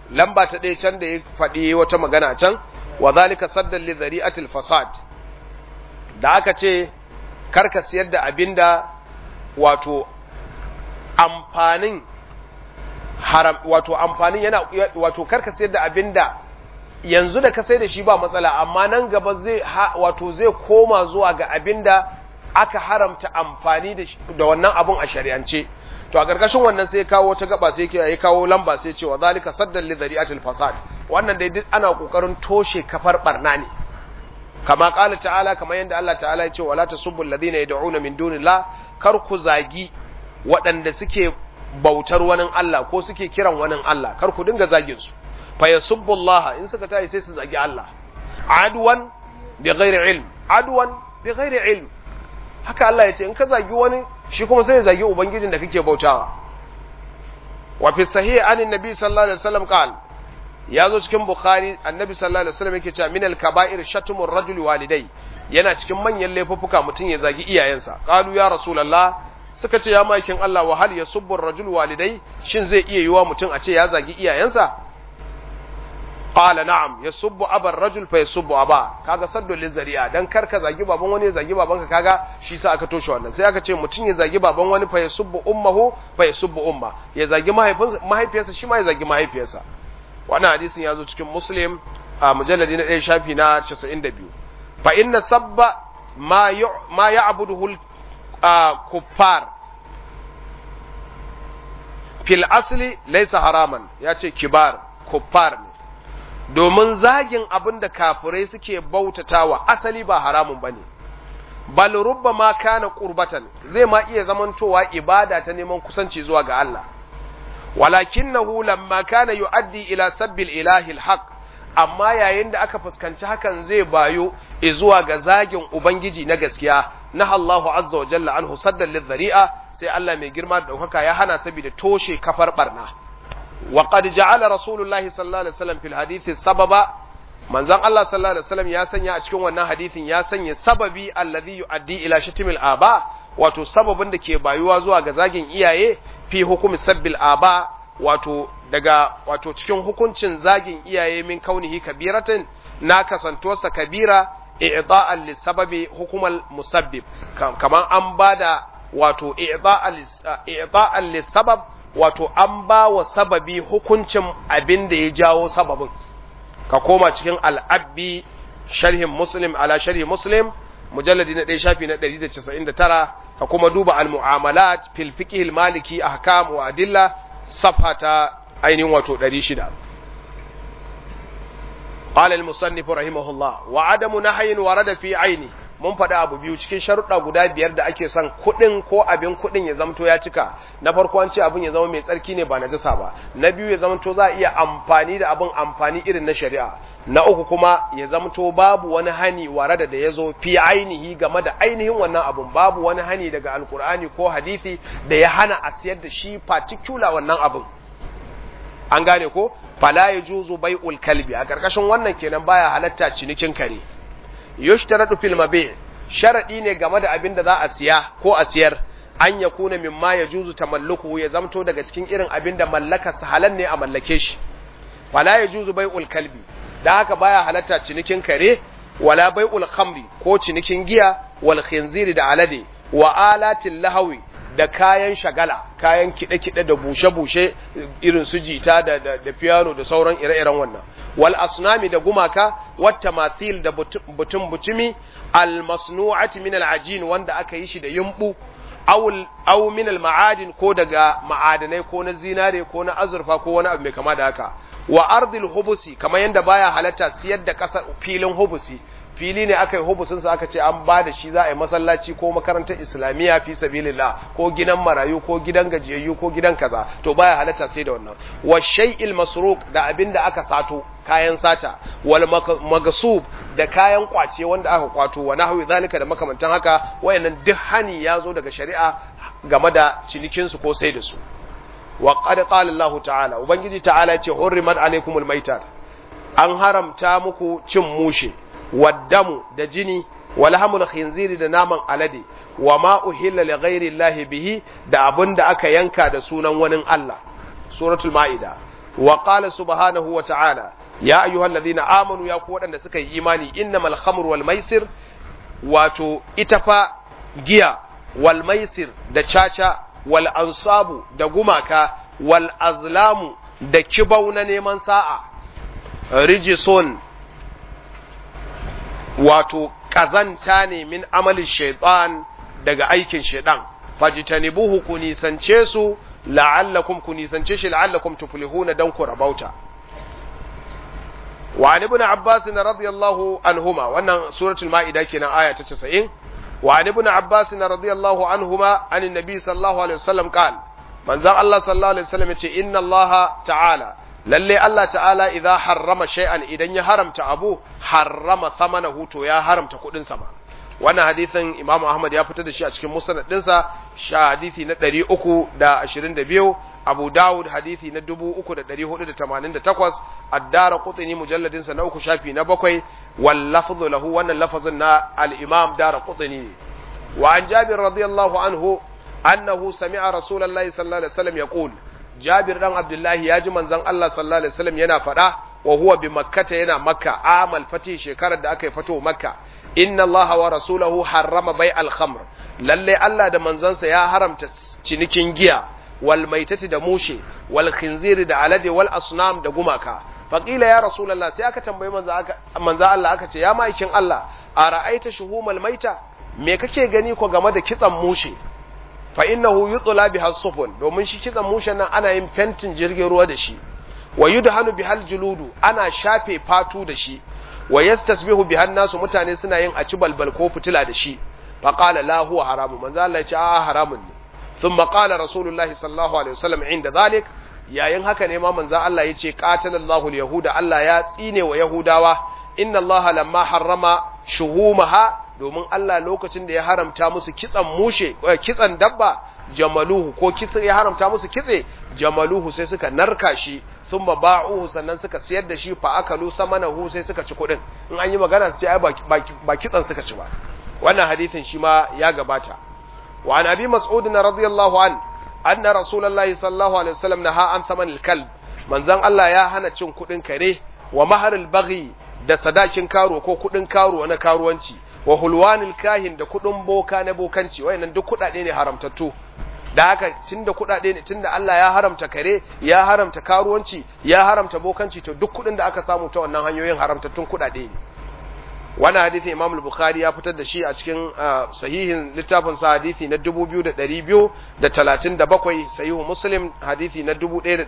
lamba ta ɗaya can da ya faɗi wata magana can wa zalika saddan li zari'atil fasad da aka ce karka siyar da abinda wato amfanin haram wato amfanin yana wato karka siyar da abinda yanzu da ka sai da shi ba matsala amma nan gaba zai wato zai koma zuwa ga abinda aka haramta amfani da wannan abun a shari'ance to a ƙarƙashin wannan sai kawo ta gaba sai ya kawo lamba sai cewa zalika saddan li zari'atil fasad wannan dai duk ana kokarin toshe kafar barna ne kama qala ta'ala kamar yadda Allah ta'ala ya ce wala tasubbu alladhina yad'una min dunillah kar ku zagi waɗanda suke bautar wani Allah ko suke kiran wani Allah kar ku dinga zagin su fa yasubbu Allah in suka tayi sai su zagi Allah adwan bi ghairi ilm adwan bi ghairi ilm haka Allah ya ce in ka zagi wani shi kuma sai ya zagi ubangijin da kake bautawa wa fi sahih an annabi sallallahu alaihi wasallam qal ya zo cikin bukhari annabi sallallahu alaihi wasallam yake cewa min al kaba'ir shatmur rajuli walidai yana cikin manyan laifuffuka mutum ya zagi iyayensa qalu ya rasulullah suka ce ya makin Allah wa hal yasubbu ar-rajul walidai shin zai iya yiwa mutum a ce ya zagi iyayensa qala na'am yasubbu abar rajul fa yasubbu aba kaga saddu lizari'a dan kar ka zagi baban wani ya zagi babanka kaga shi sa aka toshe wannan sai aka ce mutum ya zagi baban wani fa yasubbu ummuhu fa yasubbu umma ya zagi mahaifinsa mahaifiyarsa shi ma ya zagi mahaifiyarsa wannan hadisin ya zo cikin muslim a mujalladi na 1 shafi na 92 fa inna sabba ma ma ya'buduhu kuffar fil asli laysa haraman yace kibar kuffar ne domin zagin abin da kafirai suke bautatawa asali ba haramun bane bal rubbama kana qurbatan zai ma iya zamantowa ibada ta neman kusanci zuwa ga Allah walakinahu lamma kana yuaddi ila sabbil ilahi alhaq amma yayin da aka fuskanci hakan zai bayo zuwa ga zagin ubangiji na gaskiya na Allahu azza wa jalla anhu saddan lidhari'a sai Allah mai girma da daukaka ya hana saboda toshe kafar barna وقد جعل رسول الله صلى الله عليه وسلم في الحديث سببا manzon Allah sallallahu alaihi wasallam ya sanya a cikin wannan hadisin ya sanya sababi alladhi yuaddi ila shatimil aba wato sababin da ke bayuwa zuwa ga zagin iyaye fi hukumi sabbil aba wato daga wato cikin hukuncin zagin iyaye min kaunihi kabiratin na kasantuwarsa kabira i'da'an lisababi hukumal musabbib kaman an bada wato i'da'an lisabab wato an ba wa sababi hukuncin abin da ya jawo sababin ka koma cikin al'abbi sharhin muslim ala sharhi muslim mujalladi na ɗaya shafi na 199 ka kuma duba al-mu'amalat fil fiqh maliki ahkam wa adilla safha ta ainihin wato 600 قال المصنف رحمه الله وعدم نهي ورد في عينه mun faɗi abu biyu cikin sharuɗa guda biyar da ake son kuɗin ko abin kuɗin ya zamto ya cika na farko an ce abin ya zama mai tsarki ne ba na jasa ba na biyu ya zamto za a iya amfani da abin amfani irin na shari'a na uku kuma ya zamto babu wani hani warada da ya zo fi ainihi game da ainihin wannan abin babu wani hani daga alkur'ani ko hadisi da ya hana a siyar da shi particular wannan abin an gane ko fala yajuzu bai'ul kalbi a karkashin wannan kenan baya halatta cinikin kare yushtaratu fil mabi' sharadi ne game da abin da za a siya ko a siyar an ya kuna mimma ya juzu tamalluku ya zamto daga cikin irin abin da mallaka halan ne a mallake shi wala ya juzu bai'ul kalbi da haka baya halatta cinikin kare wala bai'ul khamri ko cinikin giya wal khinziri da alade wa alatil lahawi da kayan shagala kayan kide-kide da bushe-bushe irin su jita da, da, da piano da sauran ire-iren wannan wal asnami da gumaka wata mathil da butun butumi al masnu'ati min al ajin wanda aka yi shi da yumbu aw min al ma'adin ko daga ma'adanai ko na zinare ko na azurfa ko wani abu mai kama da haka wa ardil hubusi kamar yanda baya halatta siyar da kasa filin hubusi fili ne aka yi hubusin sa aka ce an ba da shi za a yi masallaci ko makarantar islamiyya fi sabilillah ko gidan marayu ko gidan gajiyayyu ko gidan kaza to baya halatta sai da wannan wa shay'il masruq da abin da aka sato kayan sata wal magasub da kayan kwace wanda aka kwato wa nahwi zalika da makamantan haka wayannan duk hani ya zo daga shari'a game da cinikin su ko sai da su wa qad qala Allah ta'ala ubangiji ta'ala ya ce hurrimat alaykumul maitat an haramta muku cin mushe waddamu da jini walhamul khinziri da naman alade wa ma uhilla li ghairi llahi bihi da abin da aka yanka da sunan wani Allah suratul maida wa qala subhanahu wa ta'ala ya ayyuhallazina amanu ya ku waɗanda suka yi imani innamal khamru wal maisir wato ita fa giya wal maisir da caca wal ansabu da gumaka wal azlamu da kibau na neman sa'a rijison wato kazanta ne min amalin shaitan daga aikin shaitan fajitanibuhu ku nisance su la'allakum ku nisance shi la'allakum tuflihuna dan ku rabauta wa an ibn abbas radiyallahu anhuma wannan suratul maida kenan aya ta 90 wa an ibn abbas radiyallahu anhuma an annabi sallallahu alaihi wasallam qal manzon Allah sallallahu alaihi wasallam yace inna Allah ta'ala lalle Allah ta'ala idza harrama shay'an idan ya haramta abu harrama thamanahu to ya haramta kudin sa ma wannan hadisin Imam Ahmad ya fitar da shi a cikin musnad dinsa sha hadisi na 322 Abu Dawud hadisi na 3488 Ad-Dara Qutni mujalladin sa na uku shafi na bakwai wal lafzu lahu wannan lafazin na al-Imam Dara Qutni wa an Jabir radiyallahu anhu annahu sami'a Rasulullahi sallallahu alaihi wasallam yaqul Jabir dan Abdullahi ya ji manzon Allah sallallahu alaihi wasallam yana faɗa wa huwa bi makkata yana makka amal fati shekarar da aka yi fato makka inna Allah wa rasulahu harrama bai al-khamr lalle Allah da manzansa ya haramta cinikin giya wal maitati da mushe wal khinziri da alade wal asnam da gumaka faqila ya rasulullah sai aka tambayi manzo aka manzo Allah aka ce ya maikin Allah a ra'aita shuhumal maita me kake gani ko game da kitsan mushe fa innahu yutla biha sufun domin shi kitsan mushen nan ana yin fentin jirgin ruwa da shi wa yudhanu bihal juludu ana shafe fatu da shi wa yastasbihu bihan nasu mutane suna yin aci balbal ko fitila da shi fa qala la huwa haramu manzo Allah ya ce a haramun ne thumma qala rasulullahi sallallahu alaihi wasallam inda zalik yayin haka ne ma manzo Allah ya ce qatalallahu alyahuda Allah ya tsine wa yahudawa inna Allah lamma harrama shuhumaha domin Allah lokacin da ya haramta musu kitsan mushe kitsan dabba jamaluhu ko kitse ya haramta musu kitse jamaluhu sai suka narka shi sun ba'uhu sannan suka siyar da shi fa akalu samanahu sai suka ci kuɗin in an yi magana su ce ai ba kitsan suka ci ba wannan hadisin shi ma ya gabata wa an abi mas'ud radiyallahu an anna rasulullahi sallallahu alaihi wasallam naha an thaman al-kalb manzon Allah ya hana cin kuɗin kare wa maharil baghi da sadakin karo ko kuɗin karo na karuwanci wa hulwanil kahin da kuɗin boka na bokanci wayannan duk kuɗaɗe ne haramtattu da haka tunda kuɗaɗe ne tunda Allah ya haramta kare ya haramta karuwanci ya haramta bokanci to duk kuɗin da aka samu ta wannan hanyoyin haramtattun kuɗaɗe ne wannan hadisi Imam al-Bukhari ya fitar da shi a cikin sahihin littafin sa hadisi na 2237 sahihu Muslim hadisi na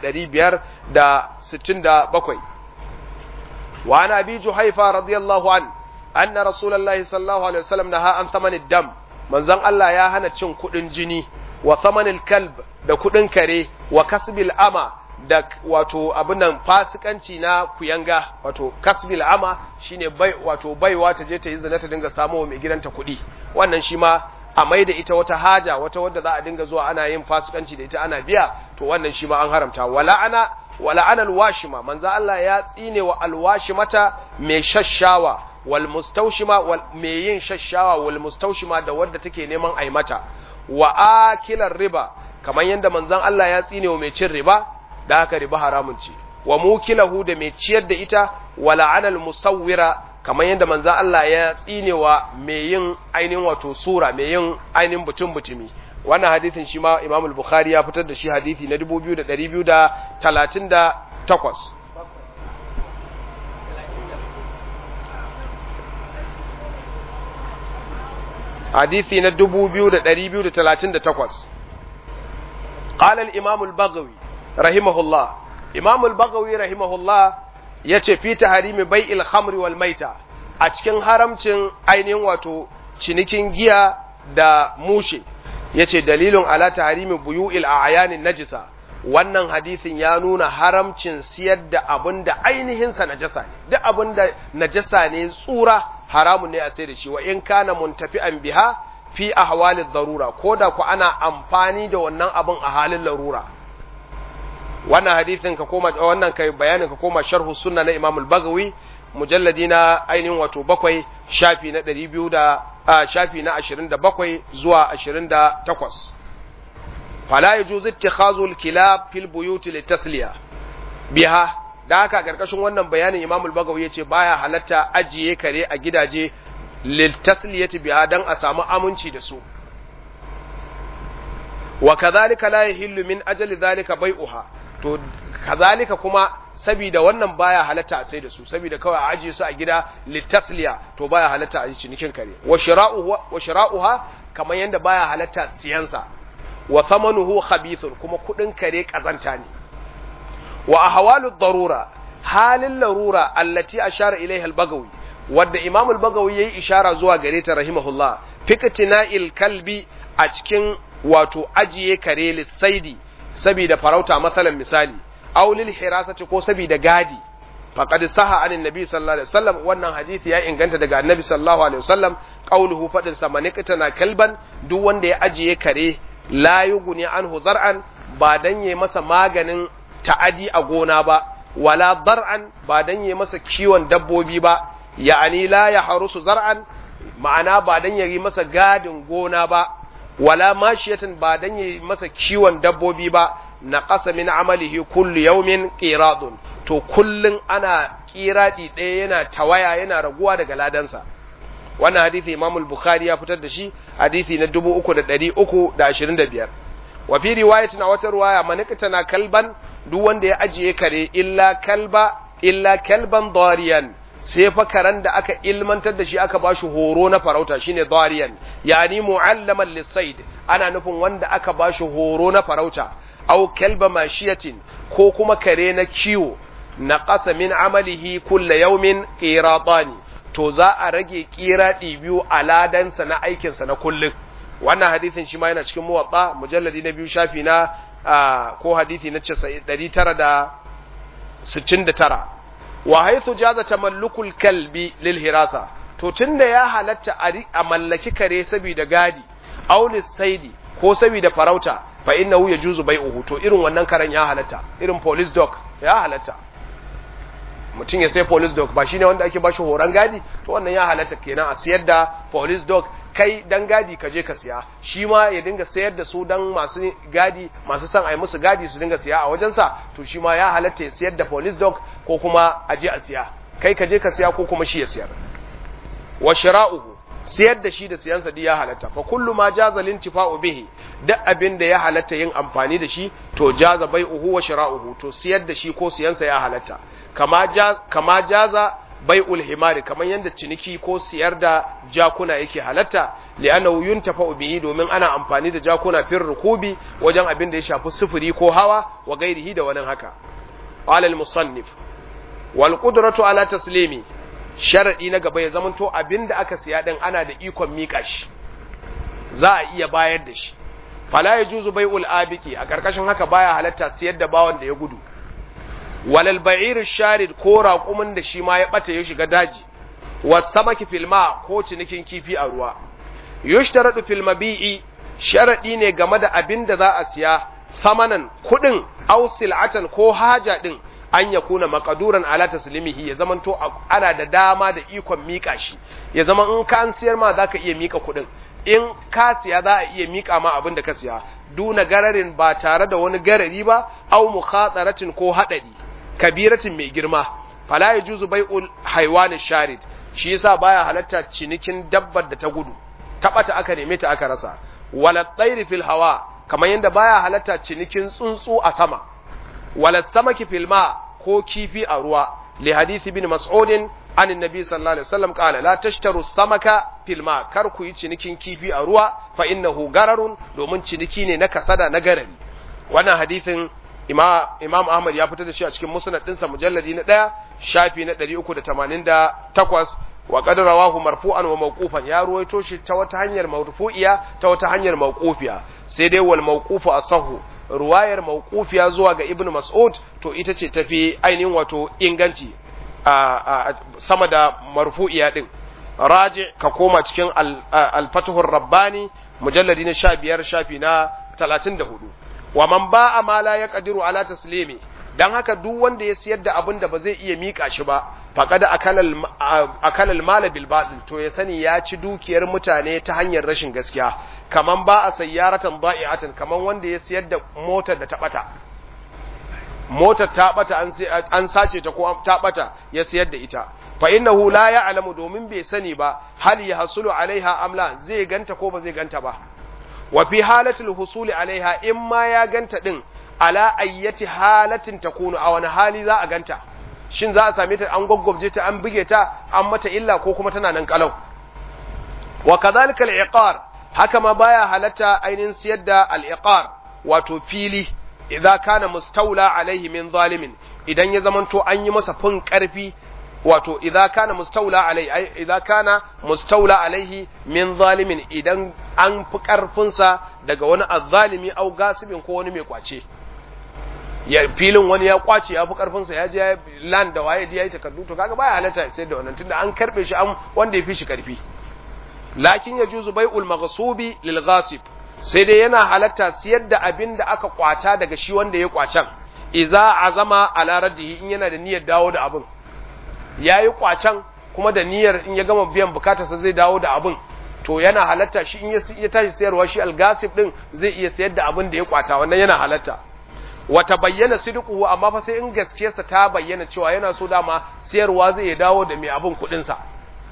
1567 wa ana bi Juhaifa radiyallahu an anna rasulullahi sallallahu alaihi wasallam naha an thamanid dam manzon Allah ya hana cin kuɗin jini wa samanil kalb da kudin kare wa kasbil ama da wato abinan fasikanci na kuyanga wato kasbil ama shine bai wato baiwa ta je ta yi zina ta dinga samu wa mai gidanta kuɗi wannan shi ma a mai da ita wata haja wata wadda za a dinga zuwa ana yin fasikanci da ita ana biya to wannan shi ma an haramta wala ana wala ana alwashima manzo Allah ya tsine wa alwashimata mai shashawa wal mustawshima wal mai yin shashawa wal mustawshima da wadda take neman aimata wa akilar riba kamar yadda manzon Allah ya tsine wa mai cin riba da haka riba haramun ce wa mukilahu da mai ciyar da ita wa la'anal musawwira kamar yadda manzon Allah ya tsine wa mai yin ainihin wato sura mai yin ainihin butun butumi wannan hadisin shi ma Imam al-Bukhari ya fitar da shi hadisi na 2238 حديثي ندبو بيو دري بيو تلاتين تقوس قال الإمام البغوي رحمه الله إمام البغوي رحمه الله yace fi taharimi bai'il khamri wal maita a cikin haramcin ainihin wato cinikin giya da mushe yace dalilun ala taharimi buyu'il a'yanin najisa wannan hadisin ya nuna haramcin siyar da abin da ainihin sa najasa ne duk abin da najasa ne tsura haramun ne a sai da shi wa in kana muntafi'an biha fi ahwalid darura koda ku ana amfani da wannan abin a halin larura wannan hadisin ka koma wannan kai bayanin ka koma sharhu sunna na Imam al-Baghawi mujalladi na ainihin wato bakwai shafi na 200 da shafi na 27 zuwa 28 fala yajuzu ittikhadhu al-kilab fil buyut litasliya biha da haka karkashin wannan bayanin Imam al-Bagawi yace baya halatta ajiye kare a gidaje lil tasliyati biha dan a samu aminci da su wa kadhalika la yahillu min ajali dhalika bai'uha to kazalika kuma saboda wannan baya halatta a sai da su saboda kawai a ajiye su a gida litasliya to baya halatta a yi cinikin kare wa shira'uha wa shira'uha kamar yanda baya halatta siyansa wa thamanuhu khabithun kuma kudin kare kazanta ne wa ahwalu darura halin larura allati ashara ilaiha al-bagawi wadda imam al-bagawi yayi ishara zuwa gare ta rahimahullah fiktina'il kalbi a cikin wato ajiye kare lissaidi saboda farauta masalan misali aw lil hirasati ko saboda gadi faqad saha anin nabi sallallahu alaihi wasallam wannan hadisi ya inganta daga annabi sallallahu alaihi wasallam qauluhu fadin sa manikatana kalban duk wanda ya ajiye kare la yughni anhu zar'an ba dan yayi masa maganin ta'adi a gona ba wala dar'an ba dan yayi masa kiwon dabbobi ba ya'ani la ya harusu zar'an ma'ana ba dan yayi masa gadin gona ba wala mashiyatan ba dan yayi masa kiwon dabbobi ba na ƙasa min amalihi kullu yaumin qiradun to kullun ana qiradi ɗaya yana tawaya yana raguwa daga ladansa wannan hadisi Imam al-Bukhari ya fitar da shi hadisi na 3325 wa fi riwayatin wata riwaya manikata kalban duk wanda ya ajiye kare illa kalba illa kalban dariyan sai fa karan da aka ilmantar da shi aka bashi horo na farauta shine dariyan yani mu'allaman lisaid ana nufin wanda aka bashi horo na farauta aw kalba mashiyatin ko kuma kare na kiwo na ƙasa min amalihi kulla yaumin qiratani to za a rage qiradi biyu a ladansa na aikinsa na kullun wannan hadisin shi ma yana cikin muwatta mujalladi na biyu shafi na ko hadisi na 969 wa haythu jaza tamallukul kalbi lil hirasa to tunda ya halatta a mallaki kare saboda gadi aw saidi ko saboda farauta fa innahu yajuzu bai'uhu to irin wannan karen ya halatta irin police dog ya halatta mutum ya sai police dog ba shine wanda ake bashi horon gadi to wannan ya halatta kenan a siyar da police dog kai dan gadi ka je ka siya shi ma ya dinga sayar da su dan masu gadi masu son a yi musu gadi su dinga siya a wajensa to shi ma ya halatta ya siyar da police dog ko kuma a je a siya kai ka je ka siya ko kuma shi ya siyar wa shira'uhu siyar da shi da siyansa duk ya halatta fa kullu ma jaza lintifa'u bihi duk abin da ya halatta yin amfani da shi to jaza bai'uhu wa shira'uhu to siyar da shi ko siyansa ya halatta kama jaz kama jaza bai'ul himari kamar yanda ciniki ko siyar da jakuna yake halatta li'annahu yuntafa'u bihi domin ana amfani da jakuna fir rukubi wajen abin da ya shafi sufuri ko hawa wa gairihi da wani haka qala al-musannif wal qudratu ala taslimi sharaɗi na gaba ya zamanto abin da aka siya ɗin ana da ikon miƙa shi za a iya bayar da shi fala ya juzu bai abiki a ƙarƙashin haka baya halatta siyar da bawan da ya gudu walal ba'ir sharid ko raƙumin da shi ma ya ɓata ya shiga daji wasamaki filma ko cinikin kifi a ruwa yushtaradu fil mabi'i sharaɗi ne game da abin da za a siya samanan kuɗin aw sil'atan ko haja ɗin an ya kuna makaduran ala taslimihi ya zamanto ana da dama da ikon mika shi ya zama in ka an siyar ma zaka iya mika kuɗin in ka siya za a iya mika ma abin da ka siya duna gararin ba tare da wani garari ba aw mukhataratin ko hadari kabiratin mai girma fala yajuzu bai'ul haywan sharid shi yasa baya halatta cinikin dabbar da ta gudu tabata aka neme ta aka rasa wala tsairi fil hawa kamar yadda baya halatta cinikin tsuntsu a sama wala samaki fil ma ko kifi a ruwa li hadisi bin mas'udin an annabi sallallahu alaihi wasallam qala la tashtaru samaka fil ma kar ku yi cinikin kifi a ruwa fa innahu gararun domin ciniki ne na kasada na garari wannan hadisin imam ahmad ya fitar da shi a cikin musnad dinsa mujalladi na ɗaya shafi na 388 wa qad rawahu marfu'an wa mawqufan ya ruwaito shi ta wata hanyar marfu'iya ta wata hanyar mawqufiya sai dai wal mawqufu asahu ruwayar mawqufiya zuwa ga ibnu mas'ud to ita ce tafi ainihin wato inganci a sama da marfu'iya din raji ka koma cikin al-fatuhur rabbani mujalladi na 15 shafi na 34 wa man ba'a ma la yaqdiru ala taslimi dan haka duk wanda ya siyar da abin da ba zai iya mika shi ba faqad akalal akalal mal bil batil to ya sani ya ci dukiyar mutane ta hanyar rashin gaskiya kaman ba a sayyaratan da'i'atan kaman wanda ya siyar da motar da ta bata motar ta bata an an sace ta ko ta bata ya siyar da ita fa innahu la ya'lamu domin bai sani ba hal yahsulu alaiha amla zai ganta ko ba zai ganta ba wa fi halatul husuli alaiha in ma ya ganta din ala ayyati halatin takunu a wani hali za a ganta shin za a same ta an gwaggwabje ta an buge ta an mata illa ko kuma tana nan kalau wa kadhalika al-iqar haka ma baya halatta ainin siyar da al-iqar wato fili idza kana mustawla alaihi min zalimin idan ya zamanto an yi masa fin karfi wato idza kana mustawla alaihi idza kana mustawla alaihi min zalimin idan an fi karfin sa daga wani azzalimi au gasibin ko wani mai kwace ya filin wani ya kwace ya fi karfin sa ya je land da waye ya yi takardu to kaga baya halatta sai da wannan tunda an karbe shi an wanda ya fi shi karfi lakin yajuzu bai'ul maghsubi lil ghasib sai dai yana halatta siyar da abin da aka kwata daga shi wanda ya kwacen iza azama ala raddihi in yana da niyyar dawo da abin yayi kwacen kuma da niyyar in ya gama biyan bukatarsa zai dawo da abin to yana halatta shi in ya tashi sayarwa shi algasib din zai iya sayar da abin da ya kwata wannan yana halatta wata bayyana sidquhu amma fa sai in gaskiyarsa ta bayyana cewa yana so dama sayarwa zai ya dawo da mai abin kudin sa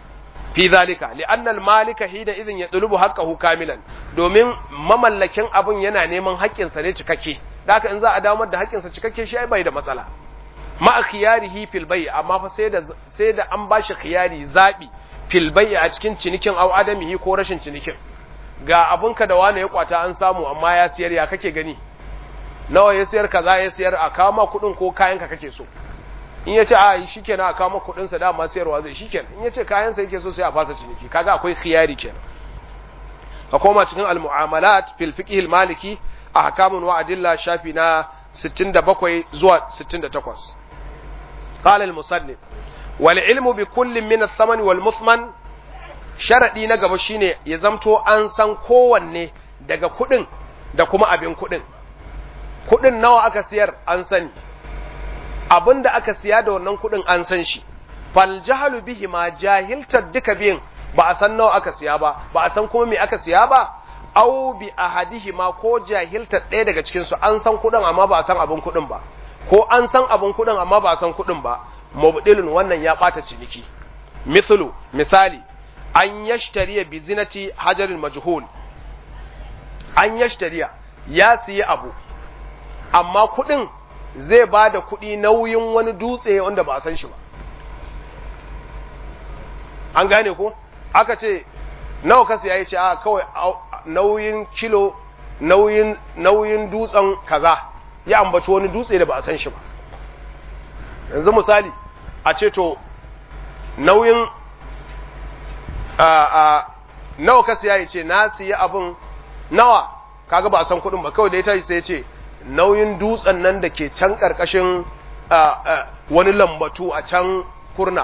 fi zalika li'anna al-malika hina idhin yatlubu haqqahu kamilan domin mamallakin abun yana neman haƙƙin sa ne cikakke haka in za a damar da haƙƙin sa cikakke shi ai bai da matsala ma khiyarihi fil bay amma fa sai da sai da an bashi khiyari zabi fil bay a cikin cinikin au adamihi ko rashin cinikin ga abunka da wani ya kwata an samu amma ya siyar ya kake gani nawa ya siyar kaza ya siyar a kawo ma kuɗin ko kayanka kake so in ya ce a shi kenan a kama kudinsa dama sayarwa zai shi kenan in ya ce kayansa yake so sai a fasa ciniki kaga akwai khiyari kenan ka koma cikin al-mu'amalat fil fiqh al-maliki ahkamun wa adilla shafi na 67 zuwa 68 qala al-musannif wal ilmu bi kullin min ath-thaman wal muthman sharadi na gaba shine ya zamto an san kowanne daga kudin da kuma abin kudin kudin nawa aka siyar an sani abin da aka siya da wannan kuɗin an san shi fal jahalu bihi ma jahiltar duka biyin ba a san nawa aka siya ba ba a san kuma me aka siya ba au bi ahadihi ma ko jahiltar ɗaya daga cikin su an san kuɗin amma ba a san abin kuɗin ba ko an san abin kuɗin amma ba a san kuɗin ba mubdilun wannan ya ɓata ciniki mithlu misali an yashtariya bi zinati hajarin majhul an yashtariya ya siya abu amma kuɗin zai ba da kuɗi nauyin wani dutse wanda ba a san shi ba an gane ko aka ce nawa ka siya ya ce a kawai nauyin kilo nauyin nauyin dutsen kaza ya ambaci wani dutse da ba a san shi ba yanzu misali a ce to nauyin a a nawa ka siya ya ce na siya abin nawa kaga ba a san kuɗin ba kawai da ya tashi sai ya ce nauyin dutsen nan da ke can ƙarƙashin wani lambatu a can kurna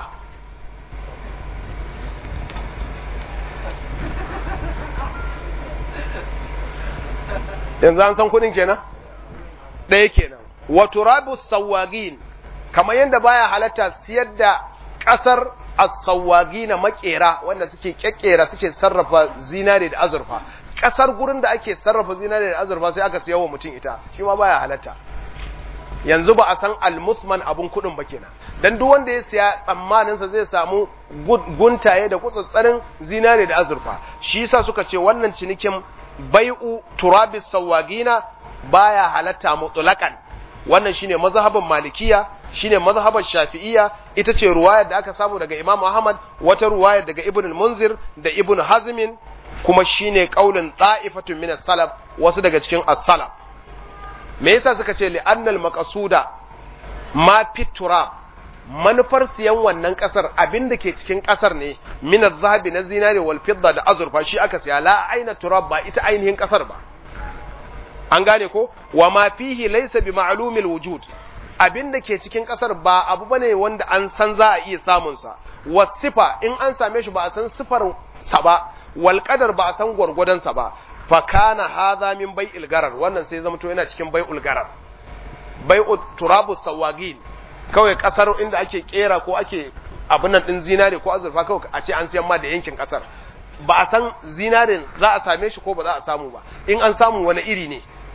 yanzu an san kudin kenan ɗaya kenan wato rabu sawagin kamar yadda baya halatta siyar da ƙasar as-sawagi na makera wanda suke kekkera suke sarrafa zinare da azurfa kasar gurin da ake sarrafa zinare da azurfa sai aka siya wa mutum ita shi ma baya halatta yanzu ba a san almusman abun kudin ba kenan dan duk wanda ya siya tsammanin sa zai samu guntaye da kutsatsarin zinare da azurfa shi yasa suka ce wannan cinikin bai'u turabis sawagina baya halatta mutlaqan wannan shine mazhabin malikiya shine mazhabar shafi'iyya ita ce ruwayar da aka samu daga imam ahmad wata ruwayar daga ibn munzir da ibn hazmin kuma shine kaulin ta'ifatun min as-salaf wasu daga cikin as-salaf me yasa suka ce li'annal maqsuda ma fitura manufar siyan wannan kasar abinda ke cikin kasar ne min az-zahabi na zinari wal fidda da azurfa shi aka siya la aina turab ba ita ainihin kasar ba an gane ko wa ma fihi laysa bi ma'lumil wujud abinda ke cikin kasar ba abu bane wanda an san za a iya samun sa wasifa in an same shi ba a san sifar sa ba wal qadar ba a san gwargwadon sa ba fa kana hadha min bai'il garar wannan sai zama to yana cikin bai'ul garar bai'ut turabu sawagin kawai kasar inda ake kera ko ake abin nan din zinare ko azurfa kawai a ce an siyan ma da yankin kasar ba a san zinarin za a same shi ko ba za a samu ba in an samu wani iri ne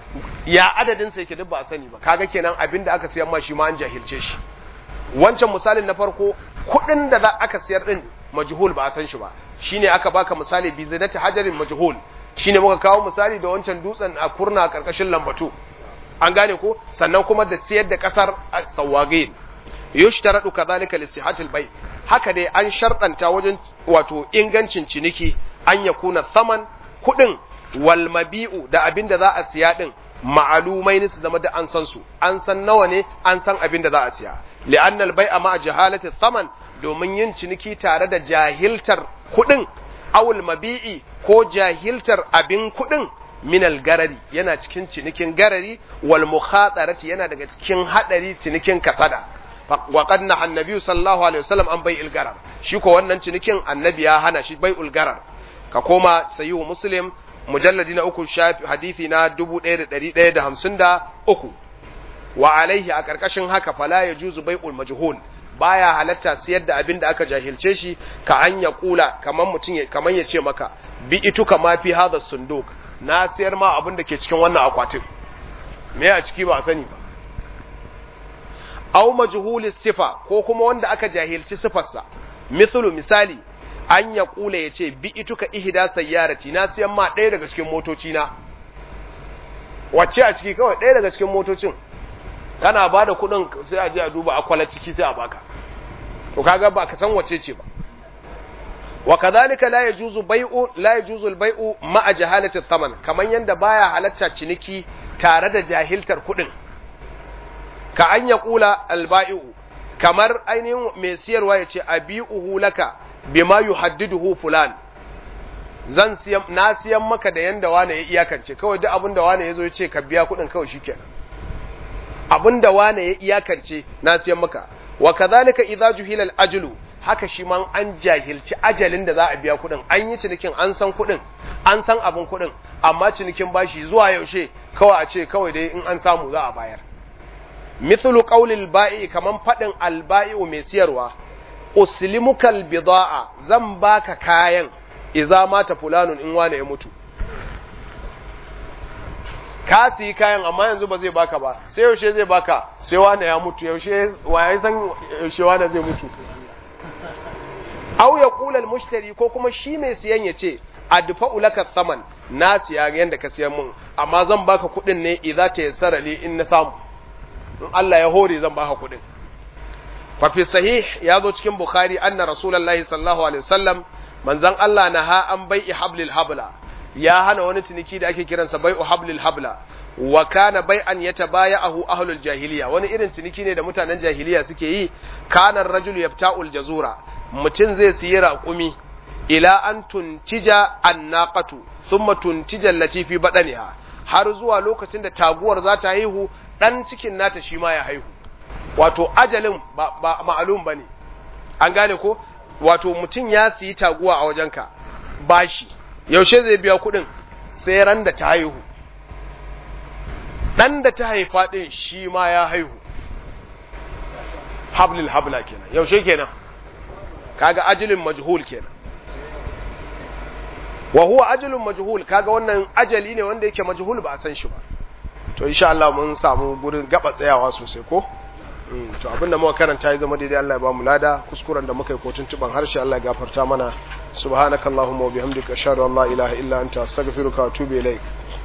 ya adadin sa yake duk ba a sani ba kaga kenan abin da aka siyar ma shi ma an jahilce shi wancan misalin na farko kuɗin da za aka siyar din majhul ba a san shi ba shine aka baka misali bi zinati hajarin majhul shine muka kawo misali da wancan dutsen a kurna a karkashin lambatu an gane ko sannan kuma da siyar da kasar sawagin yushtaradu kadhalika li sihhatil bay haka dai an sharɗanta wajen wato ingancin ciniki an yakuna thaman kudin wal mabi'u da abin da za a siya din ma'alumai ne su zama da an san su an san nawa ne an san abin da za a siya li'anna al bay'a ma jahalati thaman domin yin ciniki tare da jahiltar kudin awul mabi'i ko jahiltar abin kudin minal garari yana cikin cinikin garari wal mukhatarati yana daga cikin hadari cinikin kasada wa qad na annabi sallallahu alaihi wasallam an bai'il garar shi ko wannan cinikin annabi ya hana shi bai'ul garar ka koma sayyid muslim mujalladi na uku shafi hadisi na 1153 wa alaihi a karkashin haka fala yajuzu bai'ul majhul baya halatta siyar da abin da aka jahilce shi ka an ya kula kaman mutum kaman ya ce maka bi itu kama fi hadha sunduk na siyar ma abin da ke cikin wannan akwatin me a ciki ba a sani ba aw majhulis sifa ko kuma wanda aka jahilci sifarsa mislu misali an ya kula ya ce bi ituka ihda sayyarati na siyan ma ɗaya daga cikin motoci na wacce a ciki kawai ɗaya daga cikin motocin kana ba da kuɗin sai a je a duba akwala ciki sai a baka to kaga ba ka san wace ce ba wa kadhalika la yajuzu bai'u la yajuzu al-bai'u ma'a jahalati thaman kaman yanda baya halatta ciniki tare da jahiltar kuɗin ka an ya kula al-bai'u kamar ainihin mai siyarwa ya ce abi'uhu laka bima yuhaddiduhu fulan zan siyan na siyan maka da yanda wane ya iyakance kawai duk abin da wane ya zo ya ce ka biya kuɗin kawai shikenan abin da wane ya iyakance na siyan maka wa kadhalika idza juhila al-ajlu haka shi man an jahilci ajalin da za a biya kuɗin an yi cinikin an san kuɗin an san abin kuɗin amma cinikin bashi zuwa yaushe kawai a ce kawai dai in an samu za a bayar mithlu qawlil ba'i kaman fadin al-ba'i'u mai siyarwa uslimukal bida'a zan baka kayan idza mata fulanun in wane ya mutu ka siyi kayan amma yanzu ba zai baka ba sai yaushe zai baka sai wane ya mutu yaushe waye san yaushe wane zai mutu aw ya qula al-mushtari ko kuma shi mai siyan ya ce adfa'u laka thaman na siya yanda ka siyan mun amma zan baka kuɗin ne idza ta yassara li in na samu in Allah ya hore zan baka kuɗin fa fi sahih ya zo cikin bukhari anna rasulullahi sallallahu alaihi wasallam manzon Allah na ha an bai'i hablil habla ya hana wani ciniki da ake kiransa bai'u hablil habla wa kana bai'an yatabaya'ahu ahlul jahiliya wani irin ciniki ne da mutanen jahiliya suke yi kana rajul yafta'ul jazura mutum zai siyi raƙumi ila an tuntija annaqatu thumma tuntija allati fi badaniha har zuwa lokacin da taguwar za ta haihu dan cikin nata shi ma ya haihu wato ajalin ba, ba ma'alum bane an gane ko wato mutum ya siyi taguwa a wajenka bashi yaushe zai biya kuɗin sai ran da ta haihu ɗan da ta haifa ɗin shi ma ya haihu hablil habla kenan yaushe kenan kaga ajalin majhul kenan wa huwa ajalun majhul kaga wannan ajali ne wanda yake majhul ba a san shi ba to insha Allah mun samu gurin gaba tsayawa sosai ko to abinda muka karanta ya zama daidai Allah ya ba mu lada kuskuren da muka yi ko tuntuban harshe Allah ya gafarta mana subhanakallahumma wa bihamdika ashhadu an la ilaha illa anta astaghfiruka wa atubu ilaik